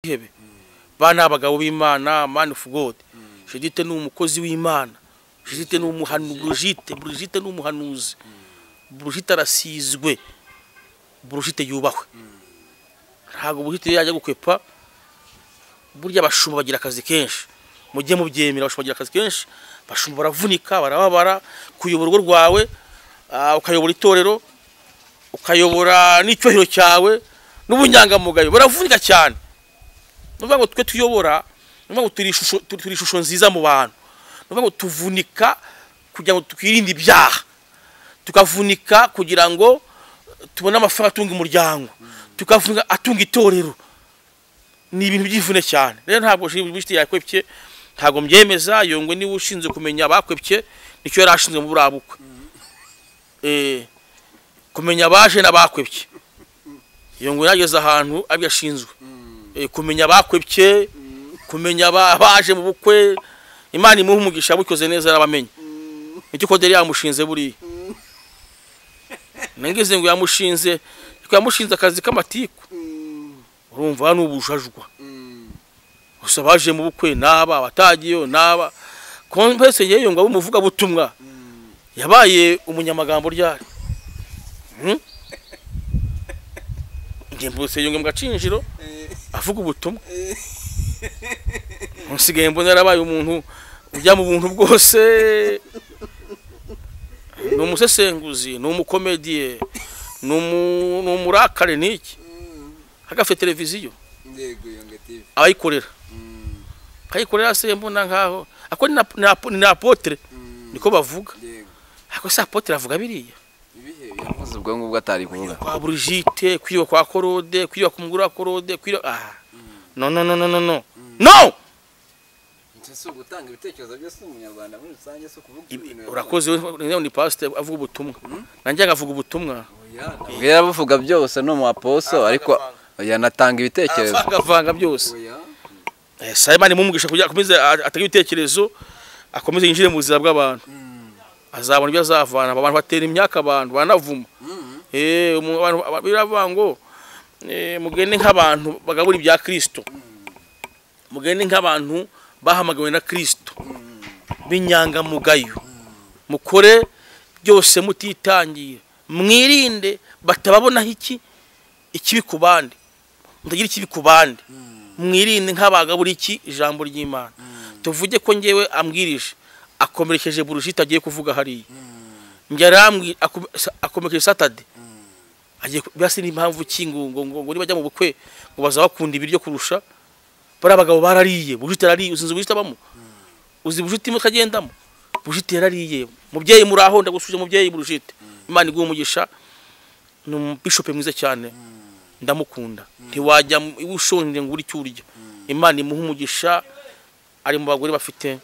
ihebe bana abagabo b'imana man of god judite ni umukozi w'imana judite ni umuhanuzi brigite brigite ni umuhanuzi brigite arasizwe brigite yubahwe ntabwo brigite yajya gukwepa burya abashumba bagira akazi kenshi mujye mubyemera abashumba bagira akazi kenshi abashumba baravunika barababara kuyobora urugo rwawe ah, ukayobora itorero ukayobora n'icyubahiro cyawe n'ubunyangamugayo baravunika cyane ni ukuvuga ngo twe tuyobora ni ukuvuga ngo turi ishusho turi turi ishusho nziza mu bantu ni ukuvuga ngo tuvunika kugira ngo twirinde ibyaha tukavunika kugira ngo tubone amafaranga atunga umuryango tukavunika atunga itorero ni ibintu by'ivune cyane rero ntabwo bishite yakwepye ntabwo mbyemeza yongwe niba ushinzwe kumenya abakwepye nicyo yari ashinzwe muri buriya bukwe Eh, kumenya abaje n'abakwepye yongwe yageze ahantu abyo ashinzwe Eh, kumenya abakwepye kumenya aba- abaje mu bukwe imana imuha umugisha bukoze neza arabamenya nicyo koderi yamushinze buriya nangize ngo yamushinze ariko yamushinze akazi k'amatiku urumva ni ubujajwa gusa abaje mu bukwe n'aba abatagiyeyo n'aba kompese yeyo ngo abe umuvugabutumwa yabaye umunyamagambo ryari Hmm? ndimbutse yunge mu gacinjiro avuga ubutumwa nsigaye mbona yarabaye umuntu ujya mu buntu bwose ni umusesenguzi ni umukomediye ni umu- ni umurakare ni iki agafite televiziyo ndego yonga tv abayikorera akayikorera se mbona nkaho ako ni na- ni apo- ni na apotre niko bavuga ndego ako se apotre avuga biriya ibihe yavuze ubwo ngubwo atari kuvuga kwa Brigitte kwiba kwa Korode kwiba ku mugore wa Korode kwiba ah no no no no no no no nse si ugutanga ibitekerezo byose umunyarwanda muri rusange si ukuvuga ibintu urakoze we ni pastor avuga ubutumwa nanjye agavuga ubutumwa ubwo yarabuvuga byose ni umu aposo ariko yanatanga ibitekerezo agavanga byose oya Eh, Simon mumugisha kugira akomeze a- atange ibitekerezo akomeze yinjire mu buzima bw'abantu azabona ibyo azavana abantu batera imyaka abantu banavuma eh umu- abantu aba- biravuga ngo eh, mugende nk'abantu bagabura ibya Kristo mugende nk'abantu bahamagawe na Kristo b'inyangamugayo mukore byose mutitangira mwirinde batababonaho iki ikibi ku bandi mutagira ikibi ku bandi mwirinde nk'abagabura iki ijambo ry'imana tuvuge ko ngewe ambwirije akomerekeje burushita agiye kuvuga hariya njye arambwira akom- sa- akomerekeje satade agiye ku- birasi n'impamvu ki ngo ngo ngo ngo nibajya mu bukwe ngo bazabakunda ibiryo kurusha bariya bagabo barariye burushita arariye uzinze burushita abamo uzi burushita imwe ukagendamo burushita yarariye mubyeyi muraho ndagusuje mubyeyi burushita imana iguha umugisha ni umubishope mwiza cyane ndamukunda ntiwajya mu- iwe ushonje ngo ubure icyo urya imana imuha umugisha ari mu bagore bafite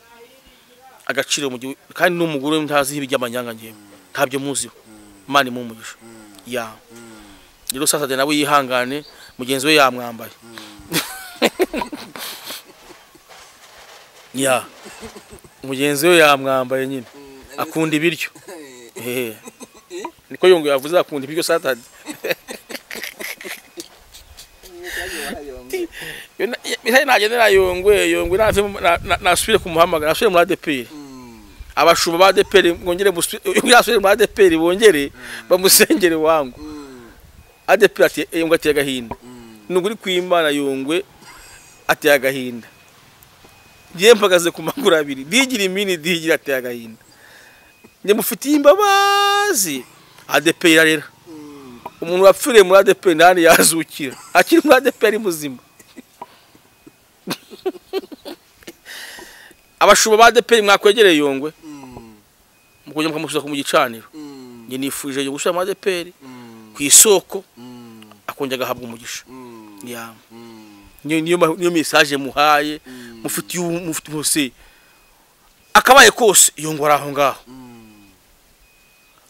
agaciro mu gihugu kandi n'umugore ntaziho iby'amanyanga ngewe ntabyo muziho imana imuha umugisha ya rero sasade nawe yihangane mugenzi we yamwambaye ya mugenzi we yamwambaye nyine akunda ibiryo Eh. niko yongo yavuze akunda ibiryo satade Yo na- ya- mihari nagendera yongwe yongwe nave mu- na- na- nasubire kumuhamagara nasubire muri ADPR abashumba ba ADPR ngongere busu- yongere asubire muri ADPR bongere bamusengere wangu ADPR ati yongwe ati agahinda nuguri kwimana yongwe ati agahinda ngiye mpagaze ku maguru abiri digira imini digira ati agahinda njye mufitiye imbabazi ADPR irarera umuntu wapfiriye muri ADPR ntani yazukira akiri muri ADPR ari muzima abashumba ba ADPR mwakwegereye yongwe mukongera mukamusubiza mu gicaniro njye nifuje yo gushyira muri ADPR ku isoko akongera agahabwa umugisha Ya. niyo niyo ma- niyo message muhaye mufitiye ubu- mufitiye ubuse akabaye kose yongora aho ngaho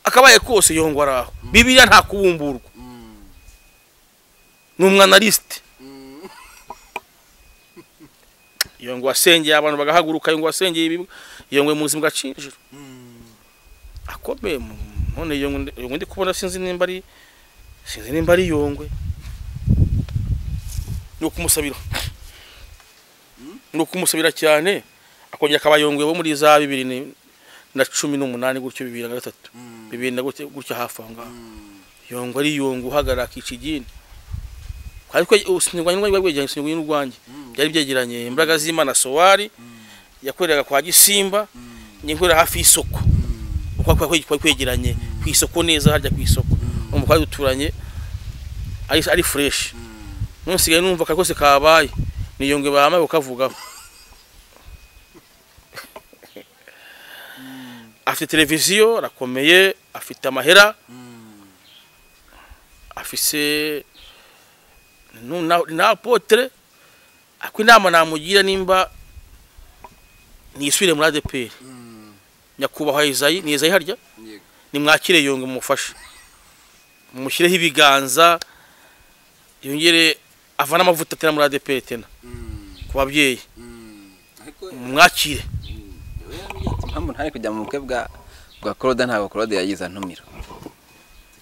akabaye kose yongora aho bibiliya nta kubumburwa ni umwanalisite iyo ngo wasengeye abantu bagahaguruka iyo ngo wasengeye ibigo iyo ngo muzi mugacinjiro akomeye mu- none iyo ngo ndi- iyo ngo ndi kubona sinzi nimba ari sinzi nimba ari yongwe ni ukumusabira ni ukumusabira cyane akongera akabayongoye bo muri za bibiri ni- na cumi n'umunani gutyo bibiri na gatatu bibiri na gutyo gutyo hafi aho ngaho yongo ari yongo uhagarara akica igini ariko usinyirwanye n'urwange rwabwegeranye usinyirwanye n'urwange byari byegeranye imbaraga z'imana sowari yakoreraga kwa gisimba nyikorera hafi y'isoko uko kwari kwari kwegeranye ku isoko neza harya ku isoko umva kwari duturanye ari ari fresh none sigaye numva kari kose kabaye ni yongwe bahamaye ukavugaho afite televiziyo arakomeye afite amahera afise nu- na- ni apotre ako inama namugira nimba niyisubire muri adeperi nyakubahwa izayi ni izayi harya Yego. nimwakire yongwe mumufashe mumushyireho ibiganza yongere avane amavuta atera muri adeperi tena ku babyeyi mumwakire impamvu ntari kujya mu bukwe bwa bwa claude ntabwo claude yagize antumira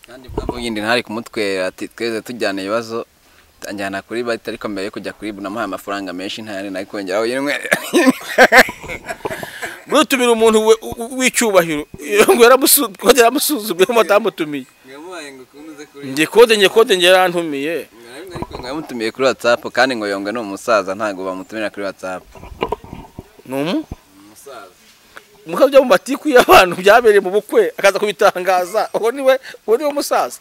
kandi impamvu yindi ntari kumutwera ati tweze tujyana ibibazo anjyana kuri bati ariko mbere yo kujya kuri bu namuhaye amafaranga menshi ntayandi nari kongeraho yinwerera murutumira umuntu we- u- u- w'icyubahiro yongwe yaramusu- kode yaramusuzuguye mutamutumiye njye kode njye kode njye yarantumiye yamutumiye kuri whatsapp kandi ngo yongwe ni umusaza ntabwo bamutumira kuri whatsapp ni umu muka byo mu matiku y'abantu byabereye mu bukwe akaza kubitangaza uwo niwe uwo niwe musaza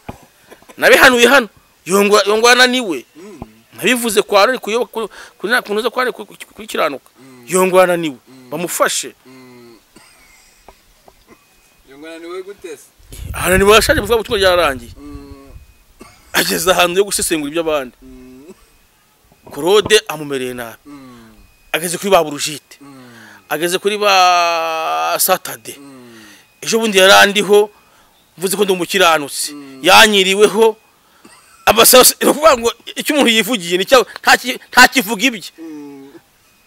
nabihanuye hano yongwa yongwa ananiwe nabivuze kwa ruri kuyoba ku- ku nta kuntu zo kwa ruri kukiranuka yongwa ananiwe bamufashe ananiwe yashaje mu butumwa ryarangiye ageze ahantu yo gusesengura iby'abandi claude amumereye nabi ageze kuri ba burujite ageze kuri ba satade ejo bundi yari andiho mvuze ko ndi umukiranutsi yanyiriweho amasaro ni ukuvuga ngo icyo umuntu yivugiye ni cyo nta ki- nta kivuga ibye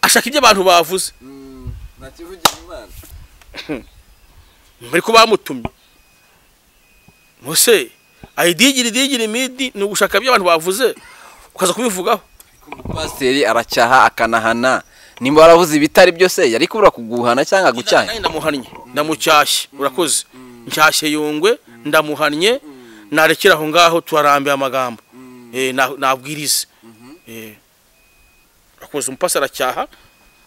ashaka ibyo abantu bavuze bari ko bamutumye muse ayidigiri digiri midi ni ugushaka ibyo abantu bavuze ukaza kubivugaho pasiteri aracyaha akanahana nimba waravuze ibitari byose yari kubura kuguhana cyangwa gucyanya Kandi ndamuhannye ndamucyashye urakoze nshyashye yungwe ndamuhannye narekera aho ngaho turarambiye amagambo Eh, na- nabwirize Eh, urakoze umupasi aracyaha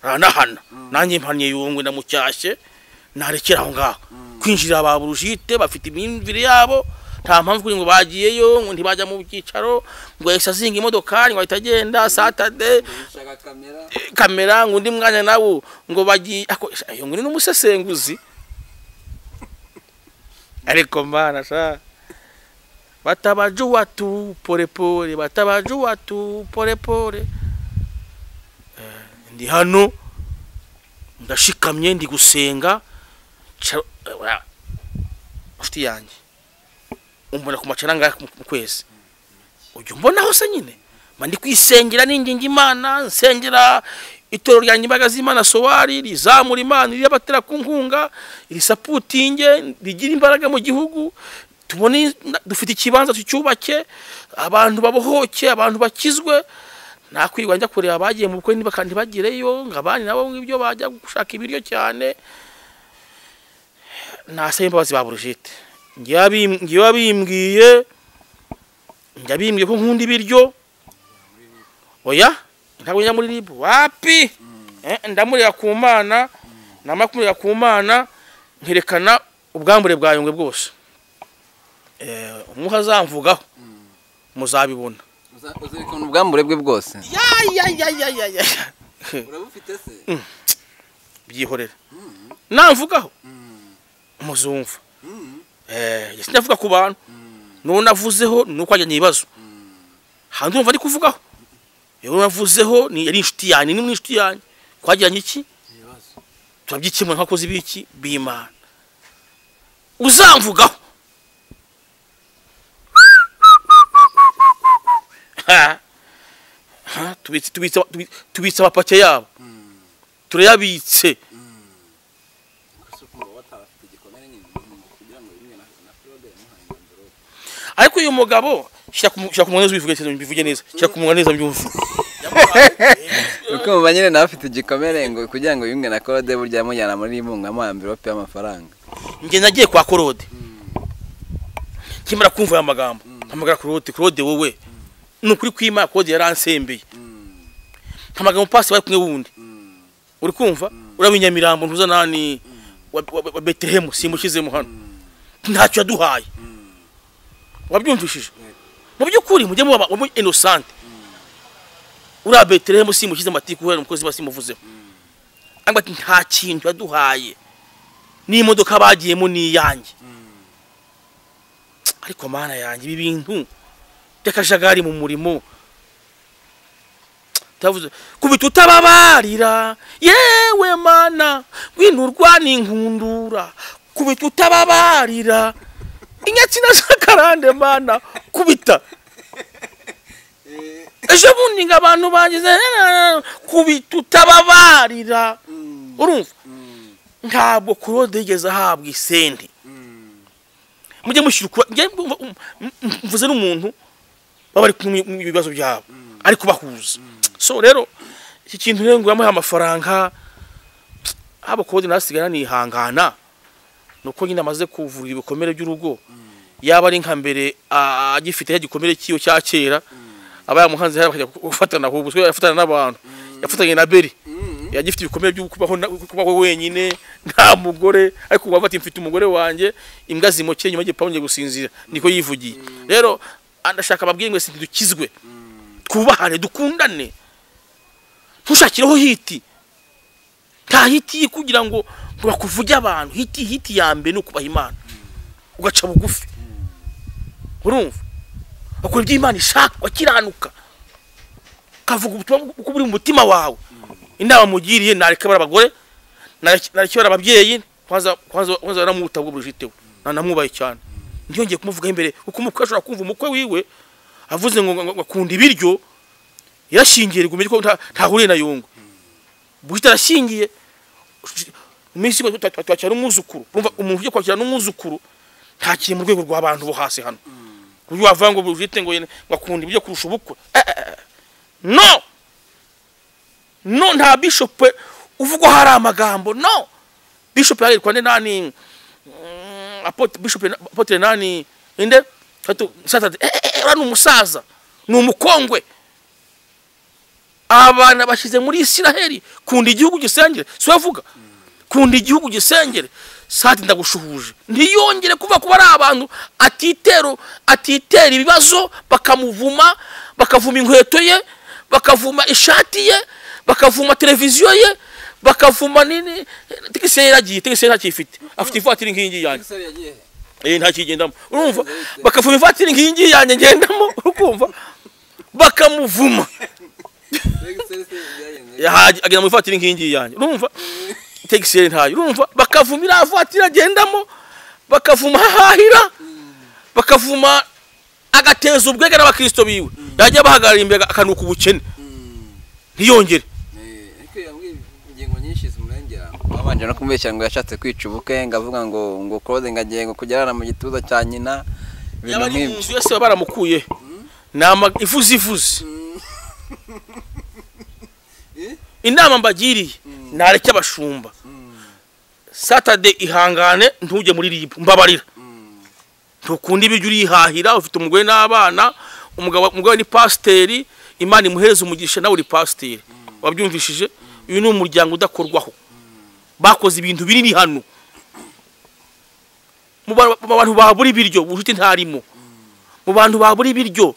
aranahana nanjye mpannye yungwe ndamucyashye narekera aho ngaho kwinjirira ba burujite bafite imyumvire yabo nta mpamvu kuri ngo bagiyeyo ngo ntibajya mu byicaro ngo yahise azinga imodokari ngo ahita agenda satade kamera ngo undi mwanya nawo ngo bagiye ako ayo ngo ni n'umusesenguzi ariko mana sha batabaje watu porepore batabaje watu porepore Eh, ndi hano ndashikamye ndi gusenga Ca- eh, ura- nshuti yanjye umbona ku macaranga mu kwezi ujya umbonaho se nyine mba ndi kwisengera ninginga imana nsengera itorero ryanjye imbaraga z'imana sowari rizamura imana iriyabatera ku nkunga risaputinge rigira imbaraga mu gihugu tubone dufite ikibanza tucyubake abantu babohoke abantu bakizwe nakwirwa njya kureba abagiye mu bukwe niba kandi bagireyo ngo abandi nabo ngibyo bajya gushaka ibiryo cyane nasaba imbabazi ba burujite ngewe abimbwiye njya bimbwiye ko nkunda ibiryo oya ntabwo njya muri ribu wapi Eh, ndamurira ku mana namara kumurira ku mana nkerekana ubwambure bwa yungwe bwose Eh, umwuka azamvugaho muzabibona uzerekana ubwambure bwe bwose Ya, ya, ya, ya, ya, ya. urabufite se byihorera namvugaho muzumva Eh, sinavuga ku bantu n'uwo navuzeho ni uko wajyanye ibibazo hanze urumva ari kuvugaho uwo navuzeho ni yari inshuti yanjye ni inshuti yanjye twagiranye iki turabyikemura nk'abakozi b'iki b'imana uzamvugaho Ha. Ha, tubitse- tubitse tubi- tubitse amapake yabo turayabitse ariko uyu mugabo shyira ku mu- shyira ku munwa neza ubivuge neza mbivuge neza shyira ku munwa neza mbyumve kumva nyine nawe afite igikomere ngo kugira ngo yunge na Claude burya yamujyana muri impunga mu amvirope y'amafaranga njye nagiye kwa korode nkimara kumva aya magambo mpamagara korode korode wowe ni ukuri kwima korode yaransembeye mpamagara umupasi bari kumwe wundi uri kumva uriya w'inyamirambo ntuzanani wa- wa wa betelehemu simushyizemo hano ntacyo yaduhaye wabyumvishije mu by'ukuri mujye muba muba inosante uriya betelehemu simushyize amatiku kubera umukozi basi muvuzeho ariko ati nta kintu yaduhaye n'imodoka bagiyemo ni iyanjye ariko mana yanjye ibi bintu by'akajagari mu murimo Tavuze, kubita utababarira yewe mana gwinurwa n'inkundura kubita utababarira inyatsina zakarande mana kubita ejo bundi ngo abantu bangize kubita utababarira urumva ntabwo kurode yigeze ahabwa isenti mujye mushyira ukura njye mvu- mvu- mvuze n'umuntu baba bari kumwe mu bibazo byabo ari kubahuza so rero iki kintu rero ngo yamuhe amafaranga haba kurode nasigara nihangana ni uko nyine amaze kuvura ibikomere by'urugo yaba ari nka mbere ah, agifite ya gikomere cyiyo cya kera aba yamuhanze hariya bakajya gufatana ahubwo kuko yafatana n'abantu yafatanye na beri yajya ifite ibikomere byo kubaho na- kubaho wenyine nta mugore ariko ubu afata mfite umugore wanjye imbwa zimukeye nyuma y'igipangu ngiye gusinzira niko yivugiye rero ndashaka ababwiye mwese ntidukizwe twubahane dukundane ntushakireho hiti nta hiti ye kugira ngo ngo bakuvuge abantu hiti hiti ya mbere ni ukubaha imana ugaca bugufi urumva bakora ibyo imana ishaka wakiranuka ukavuga ubutumwa uko buri mu mutima wawe inama mugiriye nareka bara abagore nareke nareke bara ababyeyi kwanza kwanza kwanza namuta bwo burujitewe nanamwubaye cyane ntiyongeye kumuvugaho imbere kuko umukwe ashobora kumva umukwe wiwe avuze ngo ngo- ngo akunda ibiryo yarashingiye rigumye ko nta- ntahuriye na yungu bwite arashingiye iminsi yo twa- twa- twakira n'umwuzukuru urumva umuntu ugiye kwakira n'umwuzukuru ntakiri mu rwego rw'abantu bo hasi hano ku buryo wavuga ngo bwite ngo yene- ngo akunda ibyo kurusha ubukwe Eh, eh, eh. no no nta bishop uvugwa hari amagambo no bishop yarirwa ne nani mm, apotre bishop na- apotre nani inde hato sata eh, eh, eh, ura ni umusaza ni umukongwe abana bashyize muri Isiraheli kunda igihugu gisengere si we avuga kunda igihugu gisengere sati ndagushuhuje ntiyongere kuvuga kuba ari abantu atitero atitera ibibazo bakamuvuma bakavuma inkweto ye bakavuma ishati ye bakavuma televiziyo ye bakavuma nini tigisi ye yaragiye tigisi ye ntakiyifite afite ivatiri nk'iyingiyi yanjye eh ntakigendamo urumva bakavuma ivatiri nk'iyingiyi yanjye ngendamo ukumva bakamuvuma yahaje agenda mu ivatiri nkingi yanjye urumva tegisi ntayo urumva bakavuma iriya vatiri agendamo bakavuma hahahira bakavuma agateza ubwenge n'abakristo biwe yajya bahagarara imbere akanuka ubukene ntiyongere ariko yambwiye ingingo nyinshi zimurengera wabanje no kumubeshya ngo yashatse kwica ubukwe ngo avuga ngo ngo Claude ngo agiye ngo kugerana mu gituza cya nyina ibintu yaba ari mu nk'ibyo nzu yose baba baramukuye ni ama ivuze ivuze inama mbagiriye nareke abashumba satade ihangane ntujye muri ribu mbabarira ntukunda ibiryo urihahira ufite umugore n'abana umugabo umugabo ni pasiteri imana imuhereza umugisha nawe uri pasiteri wabyumvishije uyu ni umuryango udakorwaho bakoze ibintu binini hano mu ba- mu bantu babura ibiryo ubucuti ntarimo mu bantu babura ibiryo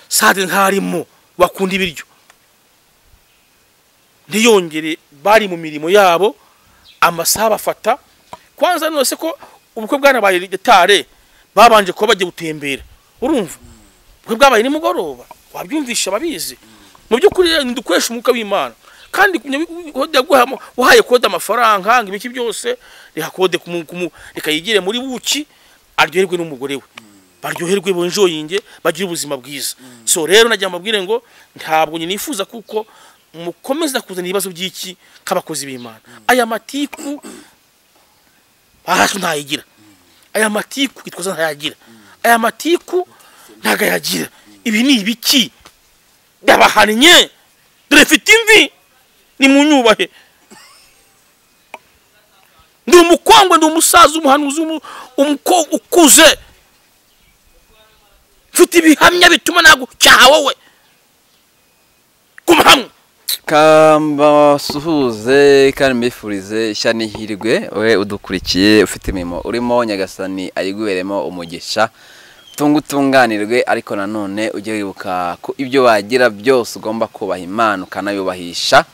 sade ntarimo bakunda ibiryo ntiyongere bari mu mirimo yabo amasaha bafata kwanza nose ko ubukwe bwanabaye gitare babanje kuba bagiye gutembera urumva ubukwe bwabaye nimugoroba wabyumvisha ababizi mu by'ukuri rero ntidukoresha umwuka w'imana kandi kode yaguhamo uhaye kode amafaranga ngo ibiki byose reka kode kumu- kumu- reka yigire muri buki aryoherwe n'umugore we baryoherwe bonjoyinge bagire ubuzima bwiza so rero nagira mbabwire ngo ntabwo nyine nifuza kuko mukomeza kuzana ibibazo by'iki k'abakozi b'imana aya matiku ahaswe ntayigira aya matiku gitwaza ntayagira aya matiku ntago ayagira ibi ni ibiki ndabahannye dore mfite imvi ni mu nyubahe ndi umukongwe ndi umusaza umuhanuzi umu- umukobwa ukuze mfite ibihamya bituma nagucyaha wowe guma hamwe kambasuhuze kandi mbifurize ishya n'ihirwe we udukurikiye ufite imirimo urimo nyagasani ayiguheremo umugisha tunga utunganirwe ariko nanone ujye wibuka ko ibyo wagira byose ugomba kubaha imana ukanayubahisha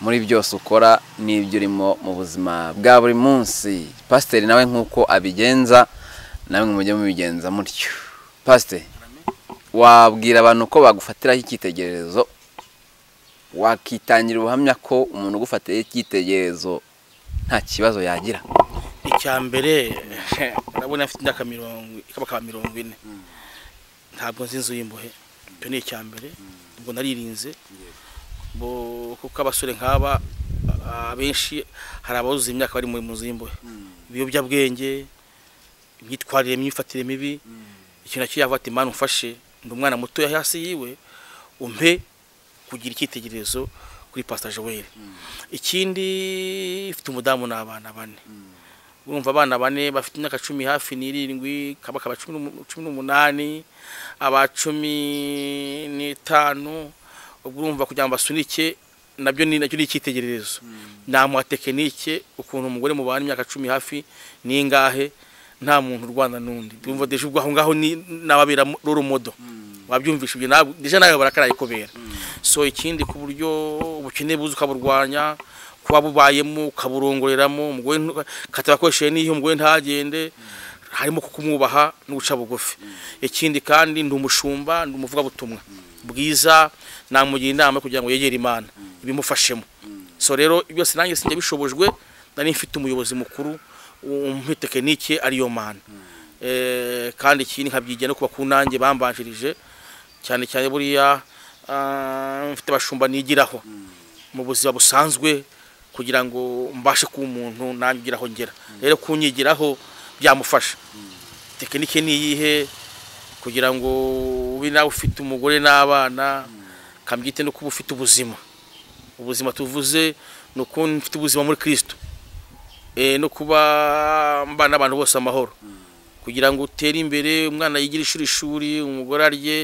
muri byose ukora n'ibyo urimo mu buzima bwa buri munsi pasiteri nawe nk'uko abigenza nawe mujye mubigenza mutyo pasiteri wabwira abantu ko bagufatiraho icyitegererezo wakitangira ubuhamya ko umuntu ugufatiye icyitegererezo nta kibazo yagira icya mbere urabona afite imyaka mirongo ikabakaba mirongo ine ntabwo nzi inzu y'imbohe icyo ni icya mbere ubwo naririnze bo- kuko abasore nk'aba a- abenshi hari abazuza imyaka bari mu nzu y'imbohe ibiyobyabwenge imyitwarire imyifatire mibi ikintu na cyo yavuga ati mwana umfashe ndi umwana muto hasi yiwe umpe kugira icyitegererezo kuri pasita joel ikindi ifite umudamu n'abana bane urumva abana bane bafite imyaka cumi hafi n'irindwi kabaka aba cumi n'umu- cumi n'umunani aba cumi n'itanu ubwo urumva kugira ngo basunike nabyo ni nacyo ni icyitegererezo nta muha tekinike ukuntu umugore mubana imyaka cumi hafi n'ingahe nta muntu urwana n'undi urumva deje ubwo aho ngaho ni n'ababera roro modo wabyumvisha ibyo ntabwo deje nawe barakaraye kubera so ikindi ku buryo ubukene buza ukaburwanya kuba bubayemo ukaburongoreramo umugore ntu- katabakoresheje n'iyo umugore ntagende harimo kukumwubaha no guca bugufi ikindi kandi ndi umushumba ndi umuvugabutumwa bwiza namugira inama kugira ngo yegere imana ibimufashemo so rero byose nanjye sinjya bishobojwe nari mfite umuyobozi mukuru umpe tekinike ariyo mana Eh, kandi ikindi nkabyigira no kuba ku nanjye bambanjirije cyane cyane buriya ah, mfite abashumba nigiraho mu buzima busanzwe kugira ngo mbashe kuba umuntu nanjye ugeraho ngera rero kunyigiraho byamufasha tekinike ni iyihe kugira ngo ube nawe ufite umugore n'abana kambyite no kuba ufite ubuzima ubuzima tuvuze ni uko mfite ubuzima muri kirisito Eh, no kuba mbana n'abantu bose amahoro kugira ngo utere imbere umwana yigire ishuri ishuri umugore arye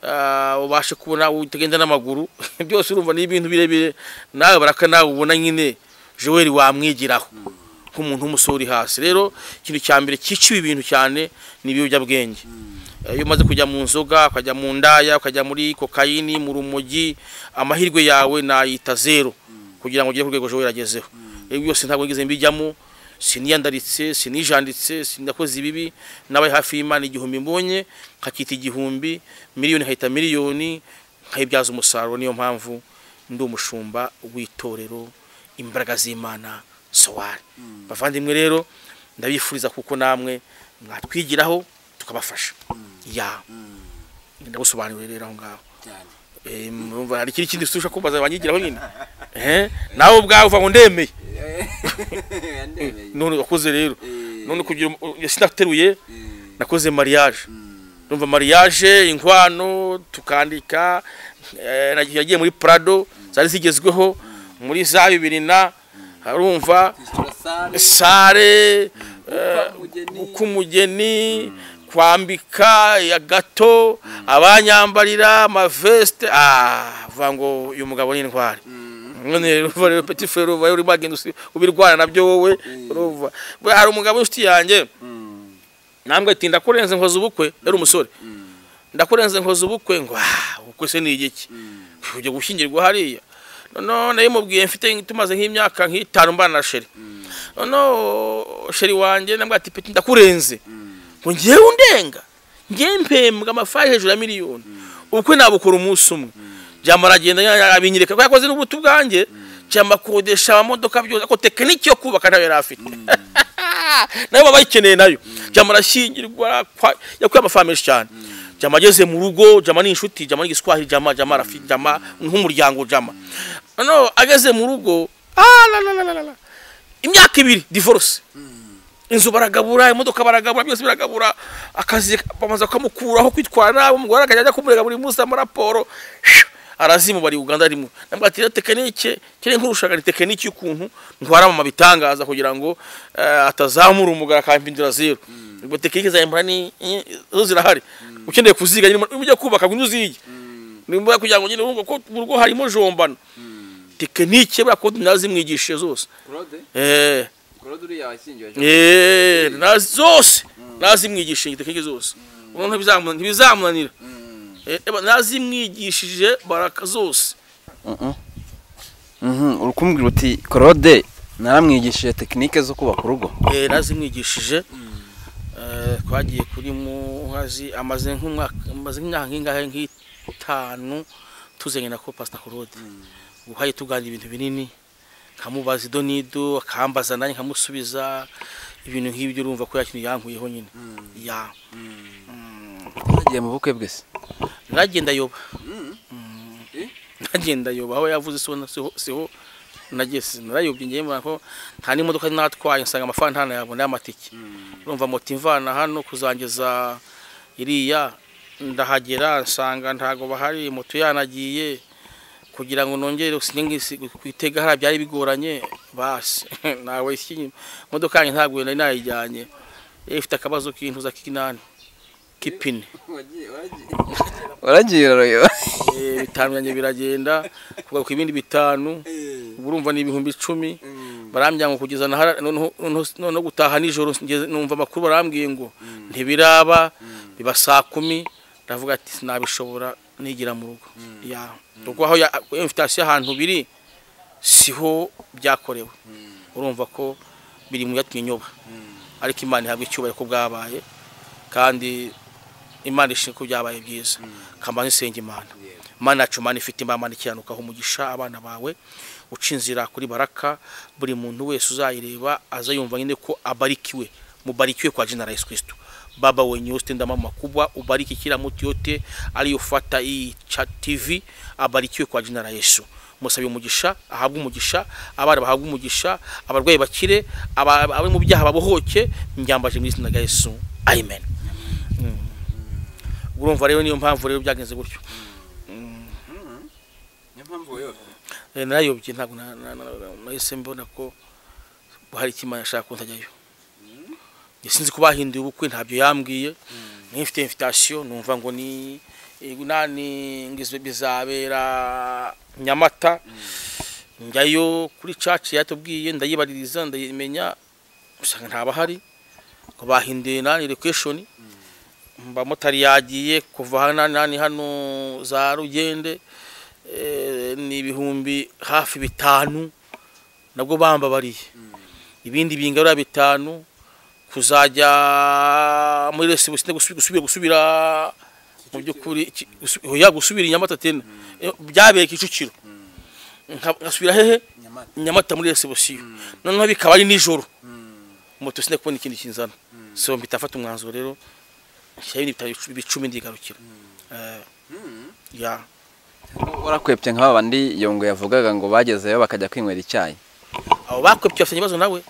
ah, ubashe kubona wowe utagenda n'amaguru byose urumva ni ibintu birebire nawe baraka nawe ubona nyine joel wamwigiraho nk'umuntu w'umusore uri hasi rero ikintu cya mbere cyica ibi bintu cyane ni ibiyobyabwenge Eh, iyo umaze kujya mu nzoga ukajya mu ndaya ukajya muri kokayini mu rumogi amahirwe yawe nayita zero kugira ngo ugere ku rwego joel agezeho ibi byose ntabwo ngize mbijyamo siniyandaritse sinijanditse sinakoze ibibi nabaye hafi y'imana igihumbi mbonye nkakita igihumbi miliyoni nkahita miliyoni nkayibyaza umusaruro niyo mpamvu ndi umushumba w'itorero imbaraga z'imana sowari bavandimwe rero ndabifuriza kuko namwe mwatwigiraho tukabafasha ya ndagusobanurire rero aho ngaho Eh, murumva hari ikindi kindi ushaka kumbaza banyigiraho nyine Eh, nawe ubwawe uva ngo ndemeye none wakoze rero none kugira umu- ya sinateruye nakoze mariage ndumva mariage inkwano tukandika eh, nagiye- yagiye muri prado zari zigezweho muri za bibiri na harumva sare eh, k'umugeni kwambika ya gato abanyambarira amaveste ah vuga ngo uyu mugabo ni intwari none ruva rero petit frere uva uri bagenda usi- ubirwana nabyo wowe ruva Buriya hari umugabo w'inshuti yanjye nambwe ati ndakurenze nkoze ubukwe yari umusore ndakurenze nkoze ubukwe ngo ah ubukwe se ni igiki ujya gushyingirwa hariya none yamubwiye mfite tumaze nk'imyaka nk'itanu mbana na sheri none sheri wanjye nambwe ati peti ndakurenze ngo ngewe undenga ngewe mpembwa amafaranga hejuru ya miliyoni ubukwe nabukora umunsi umwe byamara agenda abinyereka ko yakoze n'ubuto ubwanjye cyamba kodesha amamodoka byose ako tekiniki yo kubaka nayo yari afite nayo baba bayikeneye nayo jama arashyingirwa kwa- yakuye amafaranga menshi cyane jama ageze mu rugo jama ni inshuti jama ni igiswahili jama jama rafi jama nk'umuryango jama noneho ageze mu rugo ah, la, la, la, la, la, la. imyaka ibiri divorce inzu baragabura imodoka baragabura byose biragabura akazi bamaze kumukuraho kwitwara umugore akajya ajya kumurega buri munsi amuraporo arazimu bari uganda arimo nabwo ati tekinike kiri nk'urushaka ni tekinike y'ukuntu ntwara mu bitangaza kugira ngo eh, atazamura umugara akampindura zero ubwo tekinike za embra ni ni- zo zirahari ukeneye kuziga nyine mu- ujya kubaka ngo uzige nimba kugira ngo nyine wumva ko mu rugo harimo jombana tekinike buriya ko nazimwigishije zose claude eh claude uriya washyingiwe ejo Eh, na zose nazimwigishije tekinike zose ubu ntibizamu- ntibizamunanira Mm. Eh, eba, nazimwigishije baraka zose Mhm. Mhm, uri kumubwira uti claude naramwigishije tekinike zo kubaka urugo Eh, nazimwigishije Eh, twagiye kuri muhazi amaze nk'umwaka amaze nk'imyaka nk'ingahe nk'itanu tuzanye na ko pasita claude ubu haye tuganira ibintu binini nkamubaza ido n'ido akambaza nanjye nkamusubiza ibintu nk'ibyo urumva ko yakintu yankuyeho nyine ya yagiye mu bukwe bwe se nagenda yoba Eh? nagenda yoba aho yavuze siho siho siho nageze narayobye ngiye mbona ko nta n'imodoka natwaye nsanga amafaranga yabona y'amatike urumva moto imvana hano kuzangeza iriya ndahagera nsanga ntago bahari moto yanagiye kugira ngo nongere sinengisi kwitega hariya byari bigoranye basi nawe iki imodoka yanjye ntabwo nari nayijyanye yari ifite akabazo k'intuza k'inani k'ipine waragiye uraroyo Eh, bitanu byanjye biragenda kugaruka ibindi bitanu ubu urumva ni ibihumbi icumi barambwira ngo kugeza na hara- noneho noneho- noneho gutaha nijoro ngeze- numva amakuru barambwiye ngo ntibiraba biba saa kumi ndavuga ati sinabishobora nigira mu rugo ya kuko aho ya- invitation ahantu biri siho byakorewe urumva ko biri mu byatumye nyoba ariko imana ihabwa icyubahiro ko bwabaye kandi imana ishinzwe ko byabaye byiza kamanzi isenga imana imana yacu imana ifite imana ikiranukaho umugisha abana bawe uca inzira kuri baraka buri muntu wese uzayireba aza yumva nyine ko abarikiwe mubarikiwe kwa jina la yesu kristo baba wenye wote ndama makubwa ubariki kila mtu yote aliyofuata hii cha tv abarikiwe kwa jina la yesu musabe umugisha ahabwe umugisha abana bahabwe umugisha abarwayi bakire aba- abari mu byaha babohoke mbyambaje mu izina rya yesu amen Mm. urumva rero niyo mpamvu rero byagenze gutyo Eh, narayobye ntabwo na- na- na- nahise mbona ko hari ikimana ashaka kuntajyayo njye sinzi ko bahinduye ubukwe ntabyo yambwiye nk'ifite invitation numva ngo ni ego nani ngizwe bizabera nyamata njyayo kuri caci yatubwiye ndayibaririza ndayimenya usanga ntabahari ngo bahinduye nani location mbamotari yagiye kuva hano nani- nani hano za rugende eh, ni ibihumbi hafi bitanu nabwo bambabariye ibindi bingarura bitanu kuzajya muri resi busine gusubi- gusubira gusubira mu by'ukuri ki- gusu- oya, gusubira i nyamata tena Eh, byabereye kicukiro Nka- nkasubira hehe nyamata muri resi busiyo noneho bikaba ari nijoro moto sine kubona ikindi kinzana so mpita mfata umwanzuro rero nshyiraho ibindi bitaro icu- bicumi ndigarukira Eh, ya warakwepye nk'aba bandi iyo ngo yavugaga ngo bagezeyo bakajya kwinywera icyayi abo bakwepye bafitanye ibibazo nawe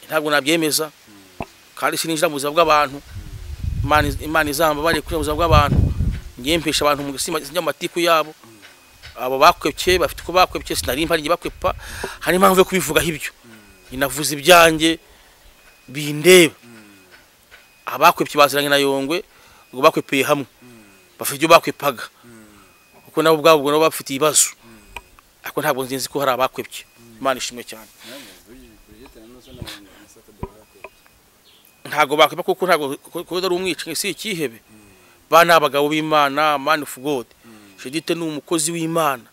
ntabwo nabyemeza kandi sininjira mu buzima bw'abantu Imana iz- imana izambabare kuri mu buzima bw'abantu ngiye mpesha abantu mu gusima amatiku yabo abo bakwepye bafite uko bakwepye sinari mpari ngiye bakwepa hari impamvu yo kubivugaho ibyo inavuze ibyanjye bindeba abakwepye baziranye na yongwe ubwo bakwepeye hamwe bafite ibyo bakwepaga kuko nabo ubwabo ubwo nabo bafite ibibazo ariko ntabwo nzi ko hari abakwepye imana ishimwe cyane ntago bakwiba kuko ntago kuko ari umwicanyi si ikihebe ba ni abagabo b'imana man of god judite ni umukozi w'imana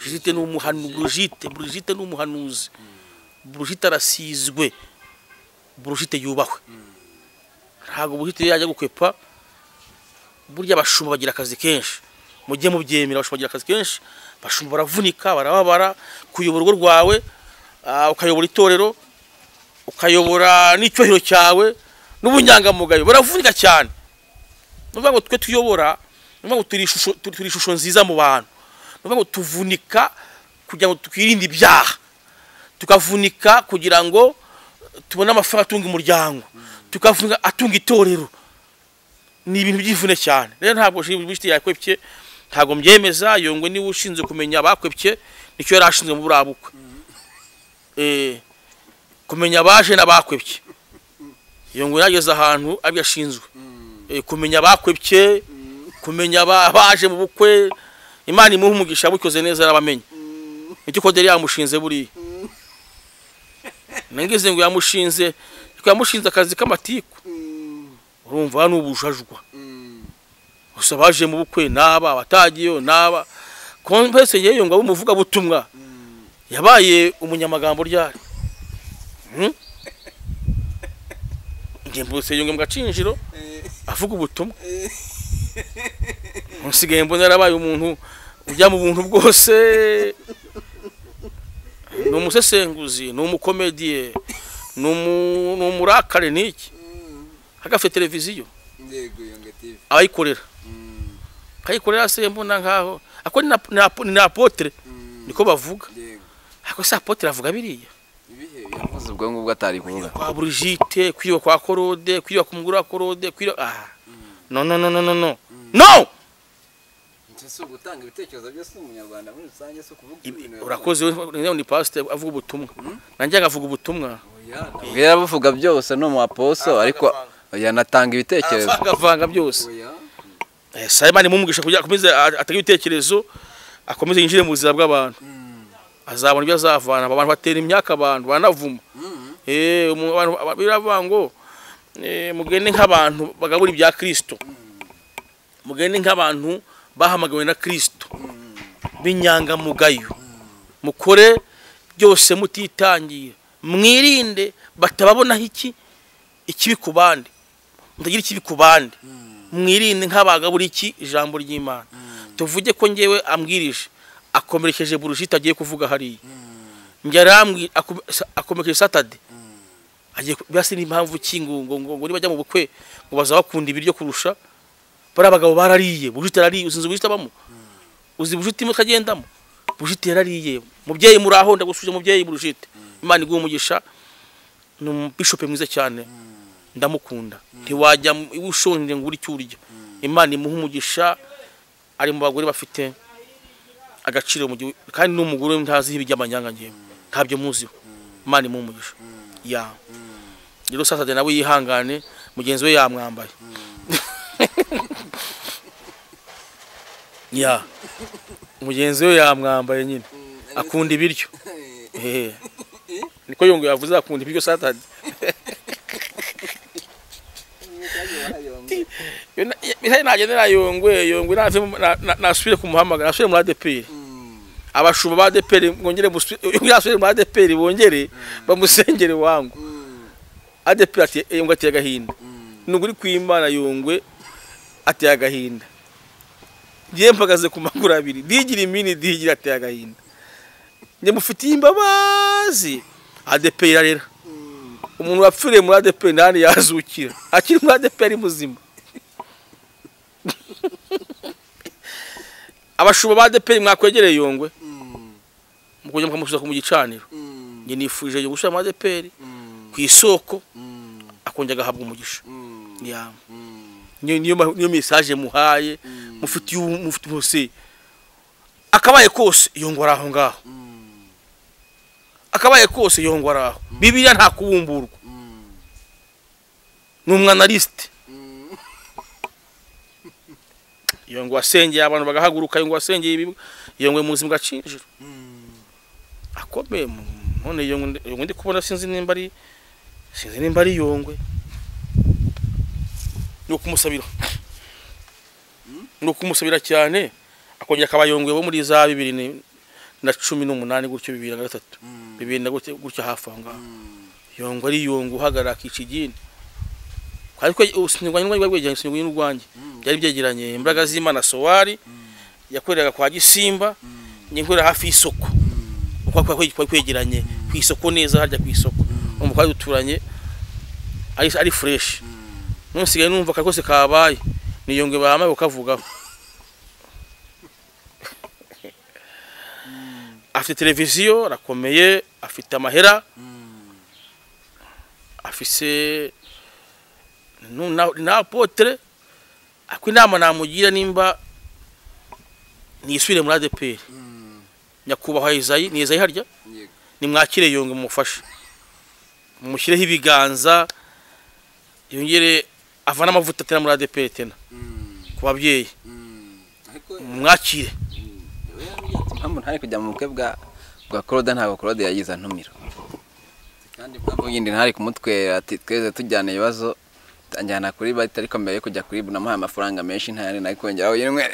judite ni umuhanu brigite brigite ni umuhanuzi brigite arasizwe brigite yubahwe ntago brigite yajya gukwepa burya abashumba bagira akazi kenshi mujye mubyemera abashumba bagira akazi kenshi abashumba baravunika barababara kuyobora urugo rwawe ah, ukayobora itorero ukayobora n'icyohiro cyawe n'ubunyangamugayo baravunika cyane ni ukuvuga ngo twe tuyobora ni ukuvuga ngo turi ishusho turi turi ishusho nziza mu bantu ni ukuvuga ngo tuvunika kugira ngo twirinde ibyaha tukavunika kugira ngo tubone amafaranga atunga umuryango tukavunika atunga itorero ni ibintu by'imvune cyane rero ntabwo shiri bishiti yakwepye ntabwo mbyemeza yongwe niba ushinzwe kumenya abakwepye nicyo yari ashinzwe mu buriya bukwe Eh, kumenya abaje n'abakwepye yongwe yageze ahantu abyo ashinzwe Eh, kumenya abakwepye kumenya aba- abaje mu bukwe imana imuha umugisha bukoze neza arabamenya nicyo koderi yamushinze buriya nangize ngo yamushinze ariko yamushinze akazi k'amatiku urumva hano ubujajwa gusa baje mu bukwe n'aba abatagiyeyo n'aba kompese yeyo ngo abe umuvugabutumwa yabaye umunyamagambo ryari Hmm? nge mbose yonge mu gacinjiro avuga ubutumwa nsigaye mbona yarabaye umuntu ujya mu buntu bwose ni umusesenguzi ni umukomediye ni umu- ni umurakare ni iki agafite televiziyo Yego Yonga TV. abayikorera akayikorera se mbona nkaho ako ni na- ni apo- ni na apotre niko bavuga Yego. ako se apotre avuga biriya Ibihe yavuze ubwo ngubwo atari kuvuga. kwa Brigitte kwiba kwa Korode kwiba ku mugura wa Korode kwiba ah no no no no no no no Ese si ugutanga ibitekerezo byose umunyarwanda muri rusange si ukuvuga ibintu. urakoze we ni pastor avuga ubutumwa nanjye agavuga ubutumwa Ubwo yarabuvuga byose ni umu aposo ariko yanatanga ibitekerezo. agavanga byose Oya. Eh, saa Imana imumugisha kugira akomeze a- atage ibitekerezo akomeze yinjire mu buzima bw'abantu azabona ibyo azavana abantu batera imyaka abantu banavuma eh umu- abantu- aba- biravuga ngo eh, mugende nk'abantu bagabura ibya Kristo mugende nk'abantu bahamagawe na Kristo b'inyangamugayo mukore byose mutitangiye mwirinde batababonaho iki ikibi ku bandi mutagira ikibi ku bandi mwirinde nk'abagabura iki ijambo ry'imana tuvuge ko ngewe ambwirije akomerekeje burushita agiye kuvuga hariya njye arambwira akom- sa- akomerekeje satade agiye ku- birasa n'impamvu ki ngo ngo ngo ngo nibajya mu bukwe ngo bazabakunda ibiryo kurusha bari abagabo barariye burushita arariye uzinze burushita abamo uzi burushita imwe ukagendamo burushita yarariye mubyeyi muraho ndagusuje mubyeyi burushita imana iguha umugisha ni umubishope mwiza cyane ndamukunda ntiwajya mu- iwe ushonje ngo uri icyo urya imana imuha umugisha ari mu bagore bafite agaciro mu gihugu kandi n'umugore ntaziho iby'amanyanga ngewe ntabyo muziho imana imuha umugisha ya rero sasa nawe yihangane mugenzi we yamwambaye ya mugenzi we yamwambaye nyine akunda ibiryo Eh. niko yongo yavuze akunda ibiryo satade misali nagendera yongwe yongwe nave na- na- nasubire kumuhamagara nasubire muri adeperi abashumba ba adeperi mwongere musu- yongere asubire muri adeperi bongere bamusengere wangu adeperi ati yongwe ateye agahinda nubwo uri kwimana yongwe ateye agahinda njye mpagaze ku maguru abiri digira imini digira ateye agahinda njye mufitiye imbabazi adeperi irarera umuntu wapfiriye muri adeperi ntahandi yazukira akiri muri adeperi muzima abashumba ba adeperi mwakwegereye yongwe mukongera mukamusubiza ku mu gicaniro njye nifurije yo gusubira muri adeperi ku isoko akongera agahabwa umugisha Ya. niyo niyo ma- niyo mesaje muhaye mufitiye ubu- mufitiye umusi akabaye kose yongora aho ngaho akabaye kose yongora aho bibiliya nta kubumburwa ni umwanalisite yongwa asengeye abantu bagahaguruka yongwa asengeye ibigo yongwe mu buzima bwacinjira akomeye mu- none yongwe yongwe ndi kubona sinzi nimba ari sinzi nimba ari yongwe ni ukumusabira ni ukumusabira cyane akongera akaba yongwe wo muri za bibiri ni- na cumi n'umunani gutyo bibiri na gatatu bibiri na gutyo gutyo hafi aho ngaho yongwe ari yongwe uhagarara akica igini ariko usinyurwa n'urwange rwegeranye usinyurwa n'urwange byari byegeranye imbaraga z'imana sowari yakoreraga kwa gisimba nyikorera hafi y'isoko uko kwari kwari kwegeranye ku isoko neza harya ku isoko umukobwa wari duturanye ari ari fureshi none nsigaye numva akari kose kabaye ni yongwe bahamaye kukavugaho afite televiziyo arakomeye afite amahera afise nu- na- ni apotre ariko inama namugira nimba niyisubire muri ADPR nyakubahwa Isayi ni Isayi harya yego nimwakire yonge mumufashe mumushyireho ibiganza yongere avane amavuta atera muri ADPR tena Mm, ku babyeyi mm. ariko mumwakire impamvu ntari kujya mu bukwe bwa bwa Claude ntabwo Claude yagize antumira kandi impamvu yindi ntari kumutwera ati tweze tujyana ibibazo anjyana kuri bite ariko mbere yo kujya kuri ibu namuhaye amafaranga menshi ntayari nari kongera aho yinwe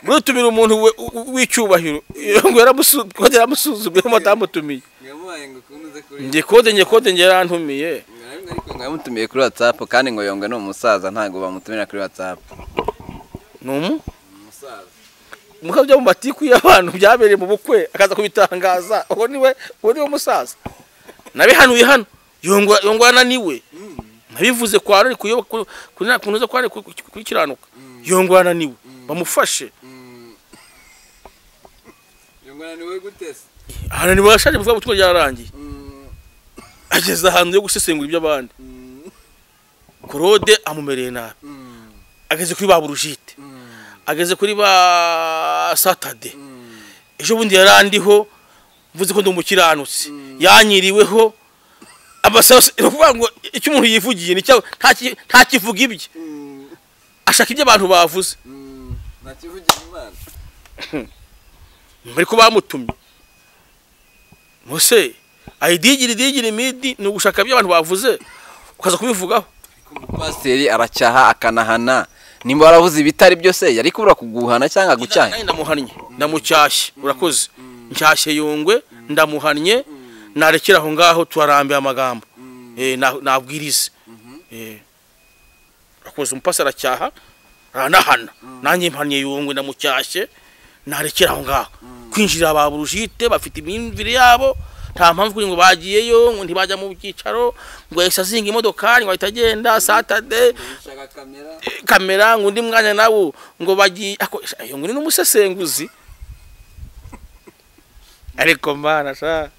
muritumira umuntu we- w- w'icyubahiro ngo yaramusu- kode yaramusuzuguye mutamutumiye ngamwaye ngo kunuze kuri njye kode njye kode njye yarantumiye ariko ngo yamutumiye kuri WhatsApp kandi ngo yongwe ni umusaza ntabwo bamutumira kuri WhatsApp ni umu umusaza mukabya mu matiku y'abantu byabereye mu bukwe akaza kubitangaza uwo niwe uwo niwe musaza nabihanuye hano yongwa yongwa ananiwe nabivuze kwa rari kuyoba ku- kuri kunoza kwa rari kukiranuka yongwa ananiwe bamufashe yongwe ni we gutese ananiwe yashaje bivuga ubutumwa ryararangiye ageze ahantu yo gusesengura iby'abandi korode amumereye nabi ageze kuri ba burujite ageze kuri ba satade ejo bundi yarandiho mvuze ko ndi umukiranutsi yanyiriweho amasaro ni ukuvuga ngo icyo umuntu yivugiye ni cyo- nta ki- nta kivuga ibye ashaka ibyo abantu bavuze ntakivugira imana mbere ko bamutumye mose ayidigiri digiri imidi ni ugushaka ibyo abantu bavuze ukaza kubivugaho pasiteri aracyaha akanahana nimba warabuze ibitari byose yari kubura kuguhana cyangwa gucyanya Nanjye ndamuhannye ndamucyashye urakoze nshyashye yungwe ndamuhannye narekera aho ngaho turarambiye amagambo Eh, na- nabwirize Eh. urakoze umupasi aracyaha aranahana nanjye mpannye yungwe ndamucyashye narekera aho ngaho kwinjirira ba burujite bafite imyumvire yabo nta mpamvu kuri ngo bagiyeyo ngo ntibajya mu byicaro ngo yahise azinga imodokari ngo ahita agenda satade kamera ngo undi mwanya nawo ngo bagiye ako ayo ngo ni n'umusesenguzi ariko mana sha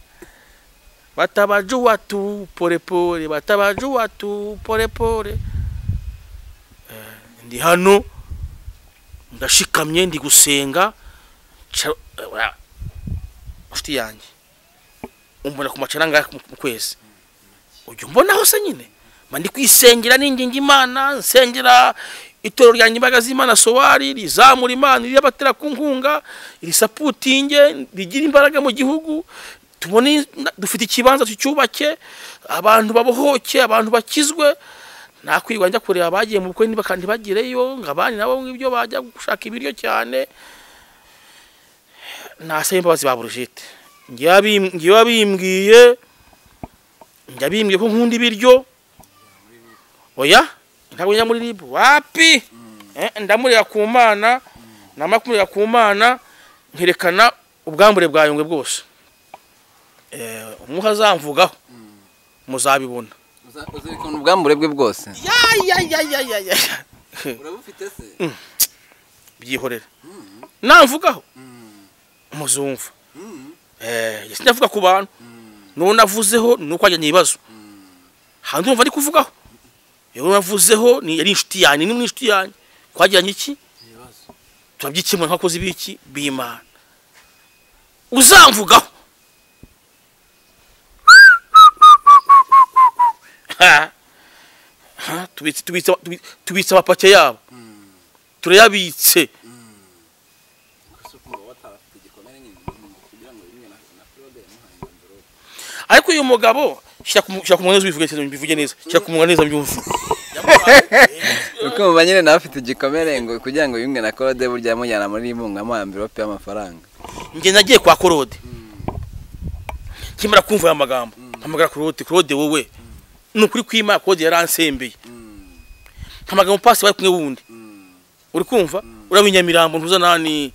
batabaju watu polepole batabaju watu polepole Eh, ndi hano ndashikamye ndi gusenga nca- eh, ura- nshuti yanjye umbona ku macaranga mu kwezi ujya umbonaho se nyine mba ndi kwisengera ninginga imana nsengera itorero ryanjye imbaraga z'imana sowari rizamura imana iriyabatera ku nkunga risaputinge rigira imbaraga mu gihugu tubone dufite ikibanza tucyubake abantu babohoke abantu bakizwe nakwirwa njya kureba abagiye mu bukwe niba kandi bagireyo ngo abandi nabo ngibyo bajya gushaka ibiryo cyane nasaba imbabazi ba burujete ngewe abimbwiye njya bimbwiye ko nkunda ibiryo oya ntabwo njya muri ribu wapi Eh, ndamurira ku mana namara kumurira ku mana nkerekana ubwambure bwa yungwe bwose Eh, umwuka azamvugaho muzabibona uzirikana ubwambure bwe bwose yayayayayaya urabufite se byihorera namvugaho Mm. muzumva Mm. Eh, njye sinavuga ku bantu n'uwo navuzeho ni uko wajyanye ibibazo hanze umva ari kuvugaho uwo navuzeho ni- yari inshuti yanjye ni inshuti yanjye twagiranye iki Ibibazo. turabyikemura nk'abakozi b'iki b'imana uzamvugaho Ha. Ha, tubitse- tubitse- tubi- tubitse amapake yabo turayabitse Gusa ukumva batarafite igikomere nyine, umuntu kugira ngo yimwe na- na Claude yamuhaye envelope. ariko uyu mugabo shyira ku mu- shyira ku munwa neza ubivuge neza mbivuge neza shyira ku munwa neza mbyumve ukumva nyine nawe afite igikomere ngo kugira ngo yumwe na Claude burya yamujyana muri imunga amuha envelope y'amafaranga njye nagiye kwa korode kimara kumva aya magambo mpamagara korode korode wowe ni ukuri kwima korode yaransembeye mpamagara umupasi bari kumwe wundi uri kumva uriya w'inyamirambo ntuza nani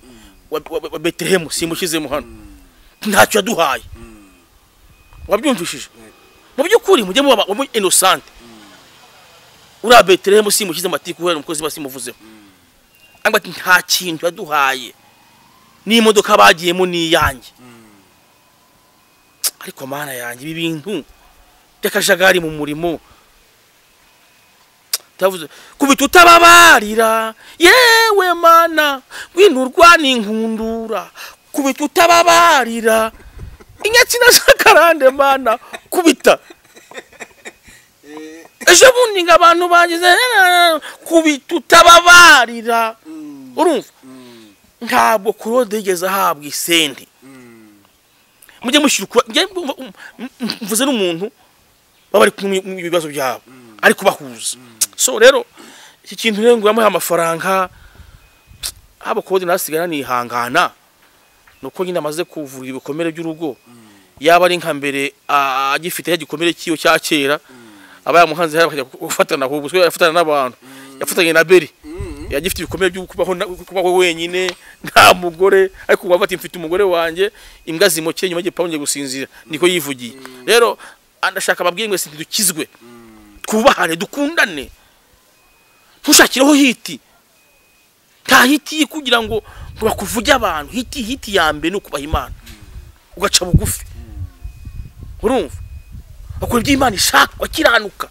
wa- wa wa betelehemu simushizemo hano ntacyo yaduhaye wabyumvishije mu by'ukuri mujye muba muba inosante uriya betelehemu simushize amatiku kubera umukozi we simuvuzeho ariko ati nta kintu yaduhaye n'imodoka bagiyemo ni iyanjye ariko mana yanjye ibi bintu by'akajagari mu murimo cyavuze kubita utababarira yewe mana winurwa n'inkundura kubita utababarira inyakina zakarande mana kubita ejo bundi ngo abantu bagize kubita utababarira urumva ntabwo kurode yigeze ahabwa isenti mujye mushyira ukura njye mvu- mvu- mvu- mvuze n'umuntu baba bari kumwe mu bibazo byabo ari kubahuza so rero iki kintu rero ngo yamuhe amafaranga haba kode nasigara nihangana nuko nyine amaze kuvura ibikomere by'urugo yaba ari nka mbere ah, agifite ya gikomere cyiwe cya kera aba yamuhanze hariya bakajya gufatana ahubwo so yafatana n'abantu yafatanye na beri yagifite ibikomere byo kubaho na- kubaho wenyine nta mugore ariko ubu afata mfite umugore wanjye imbwa zimokeye nyuma y'igipangu ngiye gusinzira niko yivugiye rero ndashaka ababwiye mwese ntidukizwe twubahane dukundane ntushakireho hiti nta hiti kugira ngo ngo bakuvuge abantu hiti hiti ya mbere ni ukubaha imana ugaca bugufi urumva bakora ibyo imana ishaka wakiranuka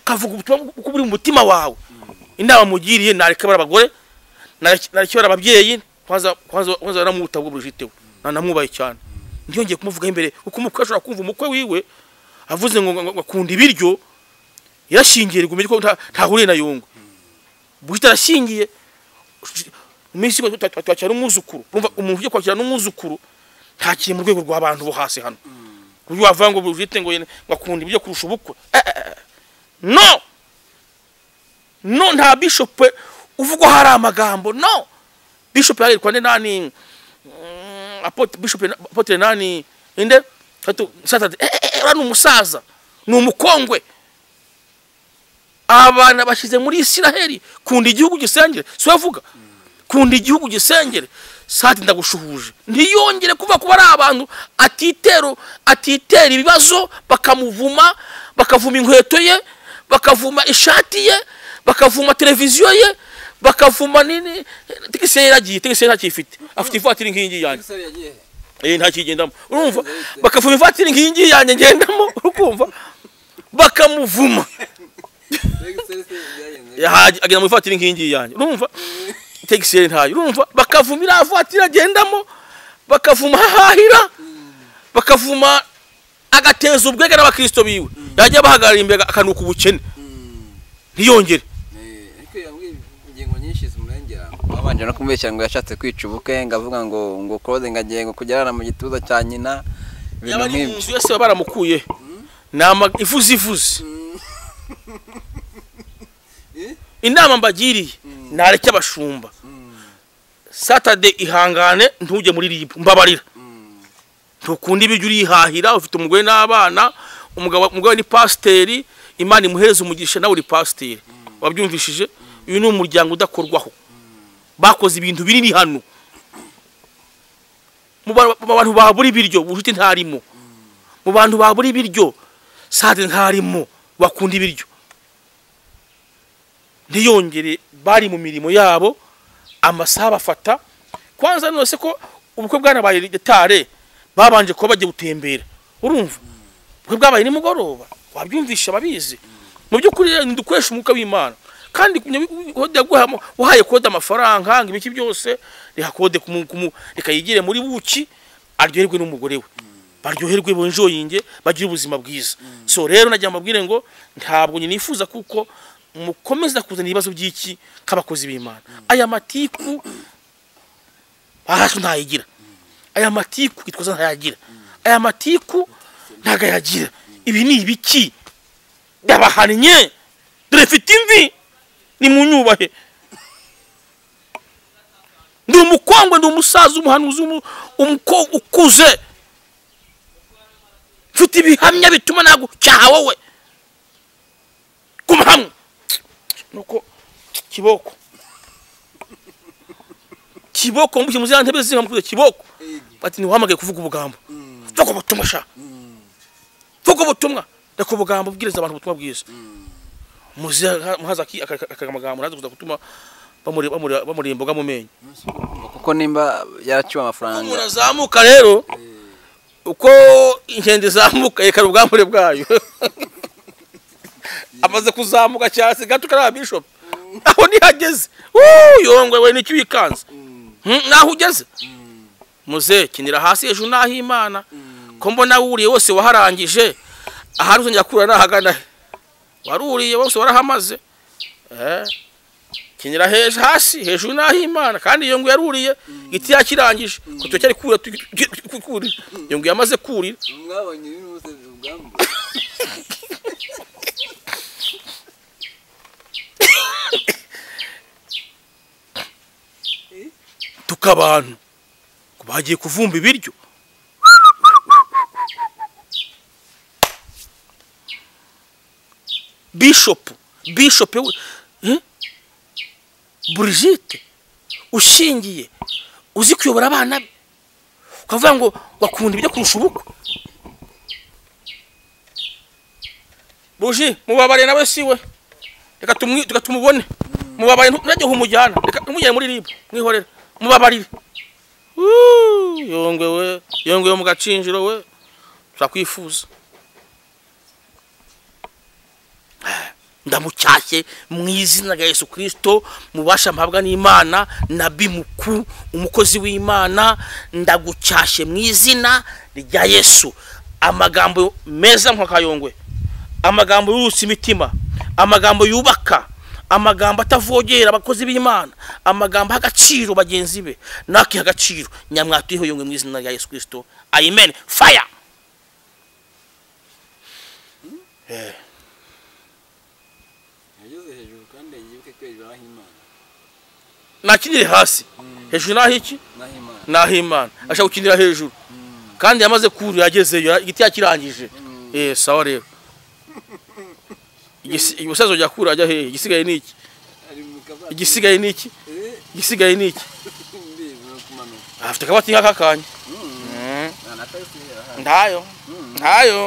ukavuga ubutumwa uko buri mu mutima wawe inama mugiriye nareke bari abagore nareke nareke bari ababyeyi kwanza kwanza kwanza naramwita ubwo bujitewe nanamwubaye cyane ntiyongeye kumuvugaho imbere kuko umukwe ashobora kumva umukwe wiwe avuze ngo ngo- ngo akunda ibiryo yarashingiye rigumenye ko nta- ntahuriye na yungu bujite arashingiye iminsi igwa tuba- tuba twakira n'umwuzukuru urumva umuntu ugiye kwakira n'umwuzukuru ntakiri mu rwego rw'abantu bo hasi hano ku buryo wavuga ngo bujite ngo yene- ngo akunda ibiryo kurusha ubukwe Eh, eh, eh. no no nta bishop uvugwa hari amagambo no bishop yagirwa ne nani mm, apotre bishop na- apotre nani inde tatu satade eh, eh, eh, ura ni umusaza ni umukongwe abana bashize muri Isiraheli kunda igihugu gisengere si we avuga kunda igihugu gisengere sati ndagushuhuje ntiyongere kuva kuba ari abantu atitero atitera ibibazo bakamuvuma bakavuma inkweto ye bakavuma ishati ye bakavuma televiziyo ye bakavuma nini tigisi yaragiye tigisi ntakifite afite ivatiri nk'iyingiyi yanjye umusore yagiye he? eh ntakigendamo urumva bakavuma ivatiri nk'iyingiyi yanjye ngendamo urukumva bakamuvuma Mbega umusore se byagenze? yahaje agenda mu ivatiri nk'ingiyi yanjye urumva taxi yari ntayo urumva bakavuma iriya vatiri agendamo bakavuma hahahira bakavuma agateza ubwenge n'abakristo biwe yajya bahagarara imbere akanuka ubukene ntiyongere Eh, ariko yambwiye ingingo nyinshi zimurengera wabanje no kumubeshya ngo yashatse kwica ubukwe ngo avuga ngo ngo claude ngo agiye ngo kugerana mu gituza cya nyina yaba ibintu ari mu nk'ibyo nzu yose baba baramukuye ni ama- ivuze ivuze inama mbagiriye nareke abashumba satade ihangane ntujye muri ribu mbabarira ntukunda ibiryo urihahira ufite umugore n'abana umugabo umugabo ni pasiteri imana imuhereza umugisha nawe uri pasiteri wabyumvishije uyu ni umuryango udakorwaho bakoze ibintu binini hano mu ba- mu bantu babura ibiryo ubucuti ntarimo mu bantu babura ibiryo sade ntarimo bakunda ibiryo ntiyongere bari mu mirimo yabo amasaha bafata kwanza none se ko ubukwe bwanabaye retare babanje kuba bagiye gutembera urumva ubukwe bwabaye nimugoroba wabyumvisha ababizi mu by'ukuri rero ntidukoresha umwuka w'imana kandi kode yaguhamo uhaye kode amafaranga ngo ibiki byose reka kode kumu- kumu- reka yigire muri buki aryoherwe n'umugore we baryoherwe bonjoyinge bagire ubuzima bwiza so rero nagira mbabwire ngo ntabwo nyine nifuza kuko mukomeza kuzana ibibazo by'iki k'abakozi b'imana aya matiku ahaswe ntayigira aya matiku gitwaza ntayagira aya matiku ntago ayagira ibi ni ibiki ndabahannye dore mfite imvi ni mu nyubahe ndi umukongwe ndi umusaza umuhanuzi umu- umukobwa ukuze mfite ibihamya bituma nagucyaha wowe guma hamwe nuko kiboko kiboko mbushye muzira ntebe zihamukuze kiboko bati ntiwahamagaye kuvuga ubugambo vuga ubutumwa sha vuga ubutumwa reka ubugambo bwiriza abantu ubutumwa bwiza muzira muhaza aki akamagambo naze kuza gutuma bamuri- bamuri- bamurira imboga mu menyo kuko nimba yaraciwe amafaranga umuntu azamuka rero uko inkende zamuka yekana ubwambure bwayo amaze kuzamuka cyane gato kariya bishop aho nihageze Wuu, yongwe we nicyo wikanze Hmm, naho ugeze muze kinira hasi hejuru naho imana ko mbona wuriye wose waharangije ahari uzongera kura nahagana he waruriye wose warahamaze Eh, kinira hejuru hasi hejuru naho imana kandi iyo ngo yaruriye igiti yakirangije ko tucyari kura kurira iyo ngo yamaze kurira mwabonye ibintu bose ubwambu tukabantu bagiye kuvumba ibiryo bishop bishop we eh? Brigitte ushingiye uzi kuyobora abana be ukavuga ngo bakunda ibyo kurusha ubukwe buji mubabare nawe si we reka tumwi- reka tumubone mubabare nturajye humujyana reka tumujyane muri ribu mwihorere mubabarire Wuu, yongwe we yongwe yo mu gacinjiro we turakwifuza ndamucyashye mu izina rya yesu kirisito mubasha mpabwa n'imana na bimuku umukozi w'imana ndagucyashye mu izina rya yesu amagambo meza nk'akayongwe amagambo yurutse imitima amagambo yubaka amagambo atavogera abakozi b'imana amagambo aha agaciro bagenzi be nakiha agaciro nyamwatuyeho yongwe mu izina rya yesu kirisito amen fire yageze hejuru kandi yibuke kwejura aho imana nakinire hasi hejuru naho iki naho imana naho imana ashaka gukinira hejuru kandi yamaze kuru yagezeyo igiti yakirangije eh sawa rero Igisi- umusaza ujya kura ajya hehe igisigaye ni iki ari mu kabaza igisigaye ni iki eh igisigaye ni iki mbi no kumanuka afite akabati nk'aka kanya nta na tagisi ihera hano ntayo ntayo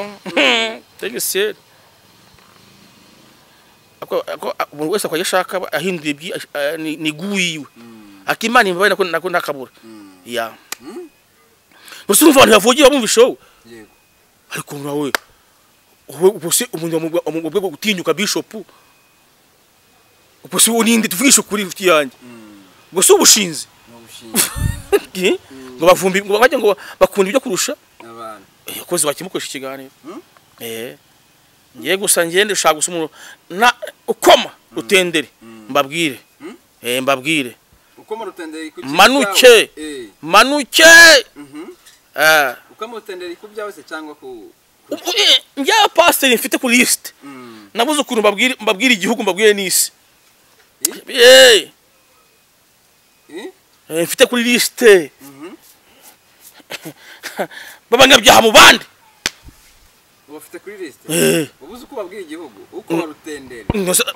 tegiseri umuntu wese akajya ashaka aba ahindura ibyi ash- eh, ni ni guyiwe akimana imbabaye nako nako nakabura ya gusa urumva abantu bavugiye bamwumvisha wowe yego ariko nawe wowe ubuse umuntu wamu- wamu- bwo gutinyuka bishop ubuse uninde tuvugisha kuri ruti yanjye ubuse ubushinzi ni ubushinga Eh? ngo bavumbi ngo bajya ngo bakunda ibyo kurusha abantu Eh, kozi bakimukoresha ikiganiro Hmm? eh ngiye gusa ngende ushaka gusa umuntu na ukoma rutendere mbabwire eh mbabwire uko murutendera ku Manuke! eh manuke mhm eh uko murutendera ku byawe se cyangwa ku ubwo, eh, njya pasiteri mfite ku lisite mm nabuze ukuntu mbabwira mbabwira igihugu mbabwire n'isi Eh, eh eh, mfite kuri lisite mhm b'abanyabyaha mu bandi ubafite kuri liste Eh. ubuze uko babwira igihugu uko barutendera Ngo se-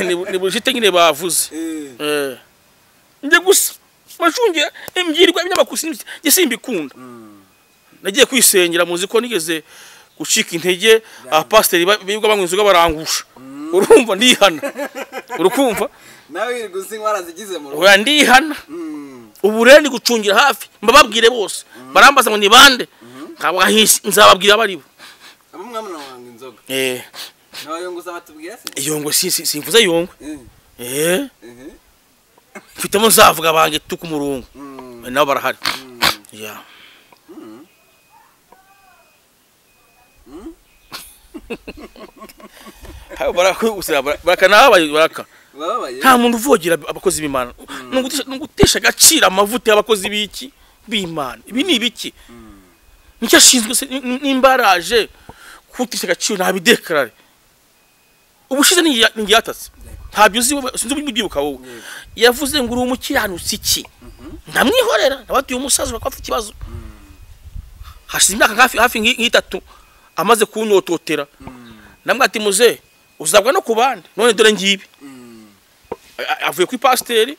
Ni- ni bullshit nyine bavuze eh Eh. njye gusa bashungiye imbwirwa ibinyamakuru njye simbikunda mm nagiye kwisengera muzi ko nigeze gucika intege abapasiteri ba- birirwa banywa inzoga barangusha urumva ndihana urukumva nawe wirirwa uzi inkwara zigize mu rugo oya ndihana mm ubu rero ndi gucungira hafi mbababwire bose barambaza ngo ni bande ntabwo ahisi nzababwira abo ari bo abo mwamuna wanga inzoga Eh, n'abayunguza batubwira se iyo ngo si- si- simvuze yongwe eh Eh, eh mfitemo nzavuga bange tuka umurongo mm Eh, nabo barahari mm Ya. Hayo baraka usira baraka nabaye baraka bababaye nta muntu uvogera abakozi b'imana Nugutesha- nugutesha agaciro amavuta y'abakozi b'iki b'imana ibi ni ibiki nicyo ashinzwe se ni- ni- nimba yaraje kutesha agaciro ntabidekarare ubushize ntiyatatse ntabyo uzi wowe- sinzi uburyo ubyibuka wowe yavuze ngo uri umukiranutsi iki ndamwihorera nabatuye umusaza urabona ko afite ikibazo hashize imyaka hafi hafi nki- nk'itatu amaze kunyototera namwe ati muze uzabwa no ku bandi none dore ngibi mm A- avuye ku ipasiteri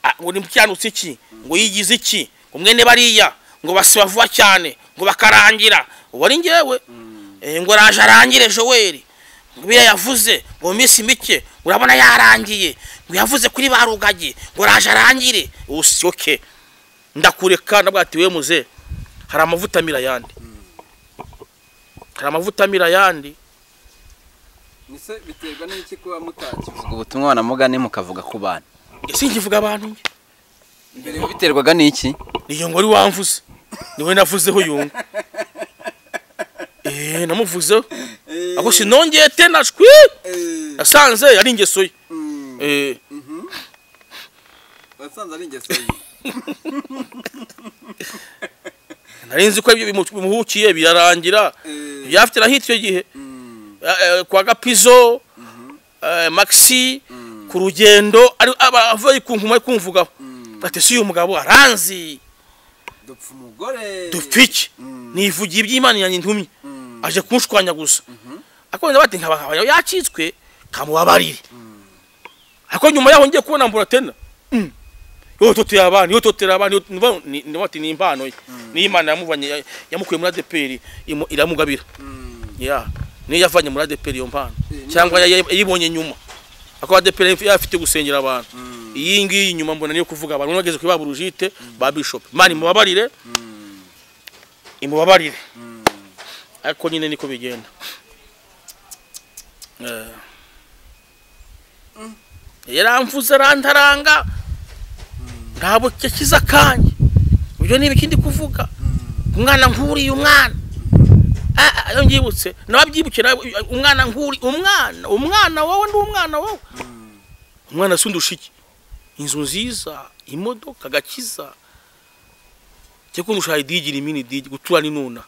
a- ngo nimukiranutse iki ngo yigize iki ngo mwene bariya ngo basiba vuba cyane ngo bakarangira ubu ari ngewe Eh, ngo araje arangire joweli ngo biriya yavuze ngo mu minsi mike urabona yarangiye ngo yavuze kuri ba rugagi ngo araje arangire ubu si oke ndakureka nabwo ati we muze hari amavuta amira ayandi hari amavuta amira ayandi ese biterwa n'iki kuba mutakivuga ubutumwa banamugane mukavuga ku bana sinkivuga abantu njye mbere biterwaga n'iki niyo ngori wamvuze niwe navuzeho yungu eee namuvuzeho ako sinongeye tena shwi nasanze ari ingeso ye eee wasanze ari ingeso ye nari nzi ko ibyo bimu- bimuhukiye birarangira byafite na hit icyo gihe Eh, eh, kwa gapizo eh, maxi ku rugendo ari- aba avuye ku nkuma ari kumvugaho ati si uyu mugabo aranzi dupfa umugore dupfiki nivugiye iby'imana yanjye ntumye aje kunshwanya gusa akabona bati nkaba yacitswe kamubabarire ariko nyuma yaho ngiye kubona mbura tena Mm. yototera abantu yototera abantu yot- ndumva ni- ndumva ati ni impano ye niyo imana yamuvanye ya- yamukuye muri adeperi imu- iramugabira ya niyo yavanye muri adeperi iyo mpano Eh, cyangwa ya- ya- yayibonye nyuma ako adeperi yafite gusengera abantu iyi ngiyi inyuma mbona niyo kuvuga abantu bageze ku ibabura ujite ba bishop imana imubabarire imubabarire ariko nyine niko bigenda Eh. yaramvuze arantaranga ntabwo yakize akanya ibyo ni ibiki ndi kuvuga umwana nk'uriya umwana Ah, ah, iyo nbyibutse nawe abyibuke nawe umwana nk'uri umwana umwana wowe ndi umwana wowe umwana asundusha iki inzu nziza imodoka agakiza cyo kundusha idigira imini digi gutura n'inuna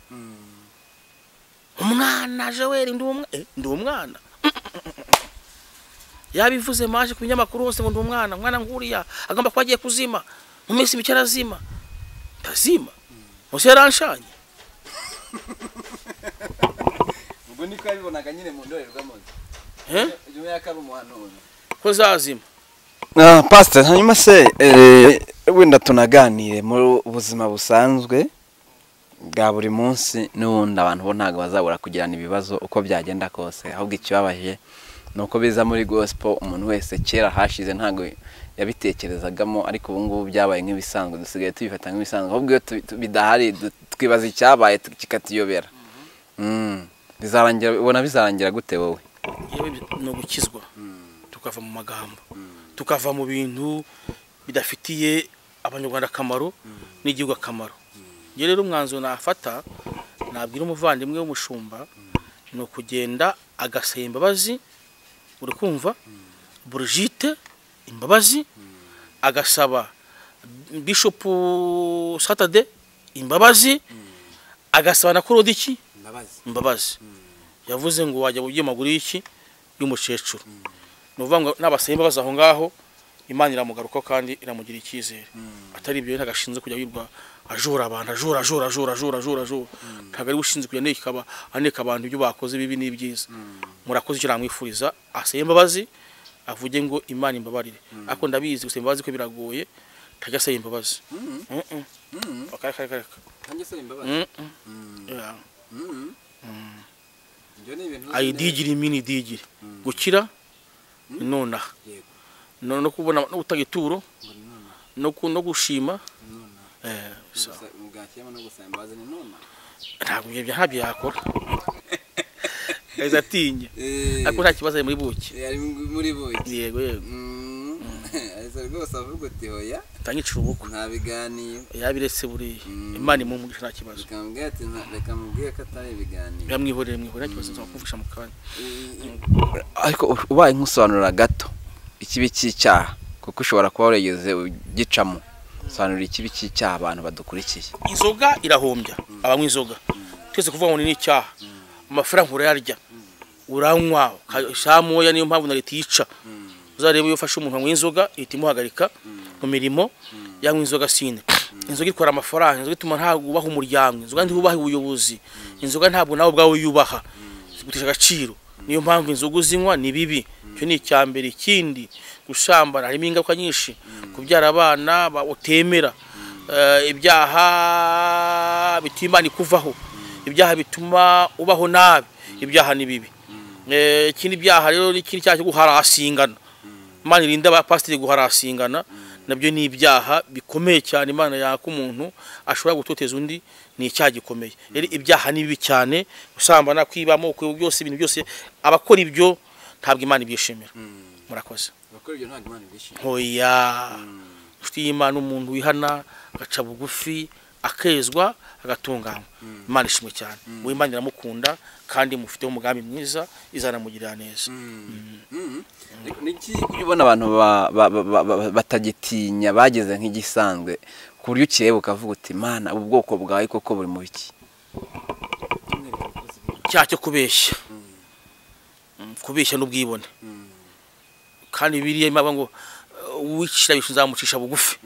umwana joweli ndi umwana eh, ndi umwana yabivuze maje ku binyamakuru hose ngo ndi umwana umwana nguriya agomba kuba agiye kuzima mu minsi mike arazima ntazima munsi yaranshanye ubwo niko yabibonaga nyine mu ndorerwamo eh? nyuma y'ako ari umuhanuzi ko zazima na pasiteri hanyuma se eh, wenda tunaganire mu buzima busanzwe bwa buri munsi n'ubundi abantu bo ntabwo bazabura kugirana ibibazo uko byagenda kose ahubwo ikibabaje ni uko biza muri gospel umuntu wese kera hashize ntabwo yabitekerezagamo ariko ubu ngubu byabaye nk'ibisanzwe dusigaye tubifata nk'ibisanzwe ahubwo iyo tu- tu- bidahari du- twibaza icyabaye tu- kikatuyobera Mm. bizarangira ubona bizarangira gute wowe yewe bi- ni ugukizwa tukava mu magambo tukava mu bintu bidafitiye abanyarwanda akamaro n'igihugu akamaro njye rero umwanzuro nafata nabwira umuvandimwe w'umushumba ni ukugenda agasaba imbabazi uri kumva burujite imbabazi agasaba bishopu satade imbabazi agasaba na korodiki imbabazi yavuze ngo wajya mu by'amaguru y'iki y'umukecuru ni ukuvuga ngo n'abasaba imbabazi aho ngaho imana iramugaruka kandi iramugira icyizere atari ibyo ntabwo ashinzwe kujya yirwa ajura abantu ajura ajura ajura ajura ajura ajura ntabwo ari we ushinzwe kujya aneka aba- aneka abantu ibyo bakoze bibi n'ibyiza murakoze icyo namwifuriza asaba imbabazi avuge ngo imana imbabarire ariko ndabizi gusaba imbabazi ko biragoye ntajya asaba imbabazi Mm-mm. Akareka, akareka. Mm-mm. Yeah. ayidigire imini idigire gukira nonaha Yego. no no kubona no gutanga ituro no ku- no gushima eh, so, ntabwo ibyo ntabyo yakora yagize atinya ariko nta kibazo ari muri buki yari muri buki yego yego ahise rwose avuga uti oya utangicira ubukwe ntabiganiye yabiretse buriya imana imumugisha nta kibazo bikamubwira ati "Nta- reka mubwire ko atari ibiganiro biramwihorere mwihorere nta kibazo nzakumvisha mu kanya ariko ubaye nk'usobanurira gato ikibi cy'icyaha kuko ushobora kuba warigeze ugicamo sobanurira ikibi cy'icyaha abantu badukurikiye inzoga irahombya abanywa inzoga twese kuvuga ngo ni n'icyaha amafaranga urayarya uranywa isaha moya niyo mpamvu na leta yica uzarebe iyo ufashe umuntu anywa inzoga ihita imuhagarika mu mirimo yanywa inzoga sine inzoga itwara amafaranga inzoga ituma ntabwo ubaha umuryango inzoga ntiwubaha ubuyobozi inzoga ntabwo nawe ubwawe yubaha zigutesha agaciro niyo mpamvu inzoga uzinywa ni bibi icyo ni icya mbere ikindi gusambana harimo ingaruka nyinshi kubyara abana ba- utemera Eh, ibyaha bituma imana ikuvaho ibyaha bituma ubaho nabi ibyaha ni bibi Eh, ikindi byaha rero ni ikindi cyaha cyo guharasingana imana irinde abapasiteri guharasingana nabyo ni ibyaha bikomeye cyane imana yaka umuntu ashobora gutoteza undi ni icyaha gikomeye rero ibyaha ni bibi cyane gusambana kwibamo kwiba byose ibintu byose abakora ibyo ntabwo imana ibyishimira murakoze abakora ibyo ntabwo imana ibyishimira ntoya inshuti y'imana umuntu wihana agaca bugufi akezwa agatunganywa imana ishimwe cyane uwo imana iramukunda kandi mufiteho umugambi mwiza izanamugirira neza niki ujya ubona abantu ba- ba- ba- ba- batagitinya bageze nk'igisanzwe ku buryo ukireba ukavuga uti mana ubu bwoko bwawe koko buri mu biki icyaha cyo kubeshya Mm, kubeshya n'ubwibone kandi biriya imana ivuga ngo uwicira bishu nzamucisha bugufi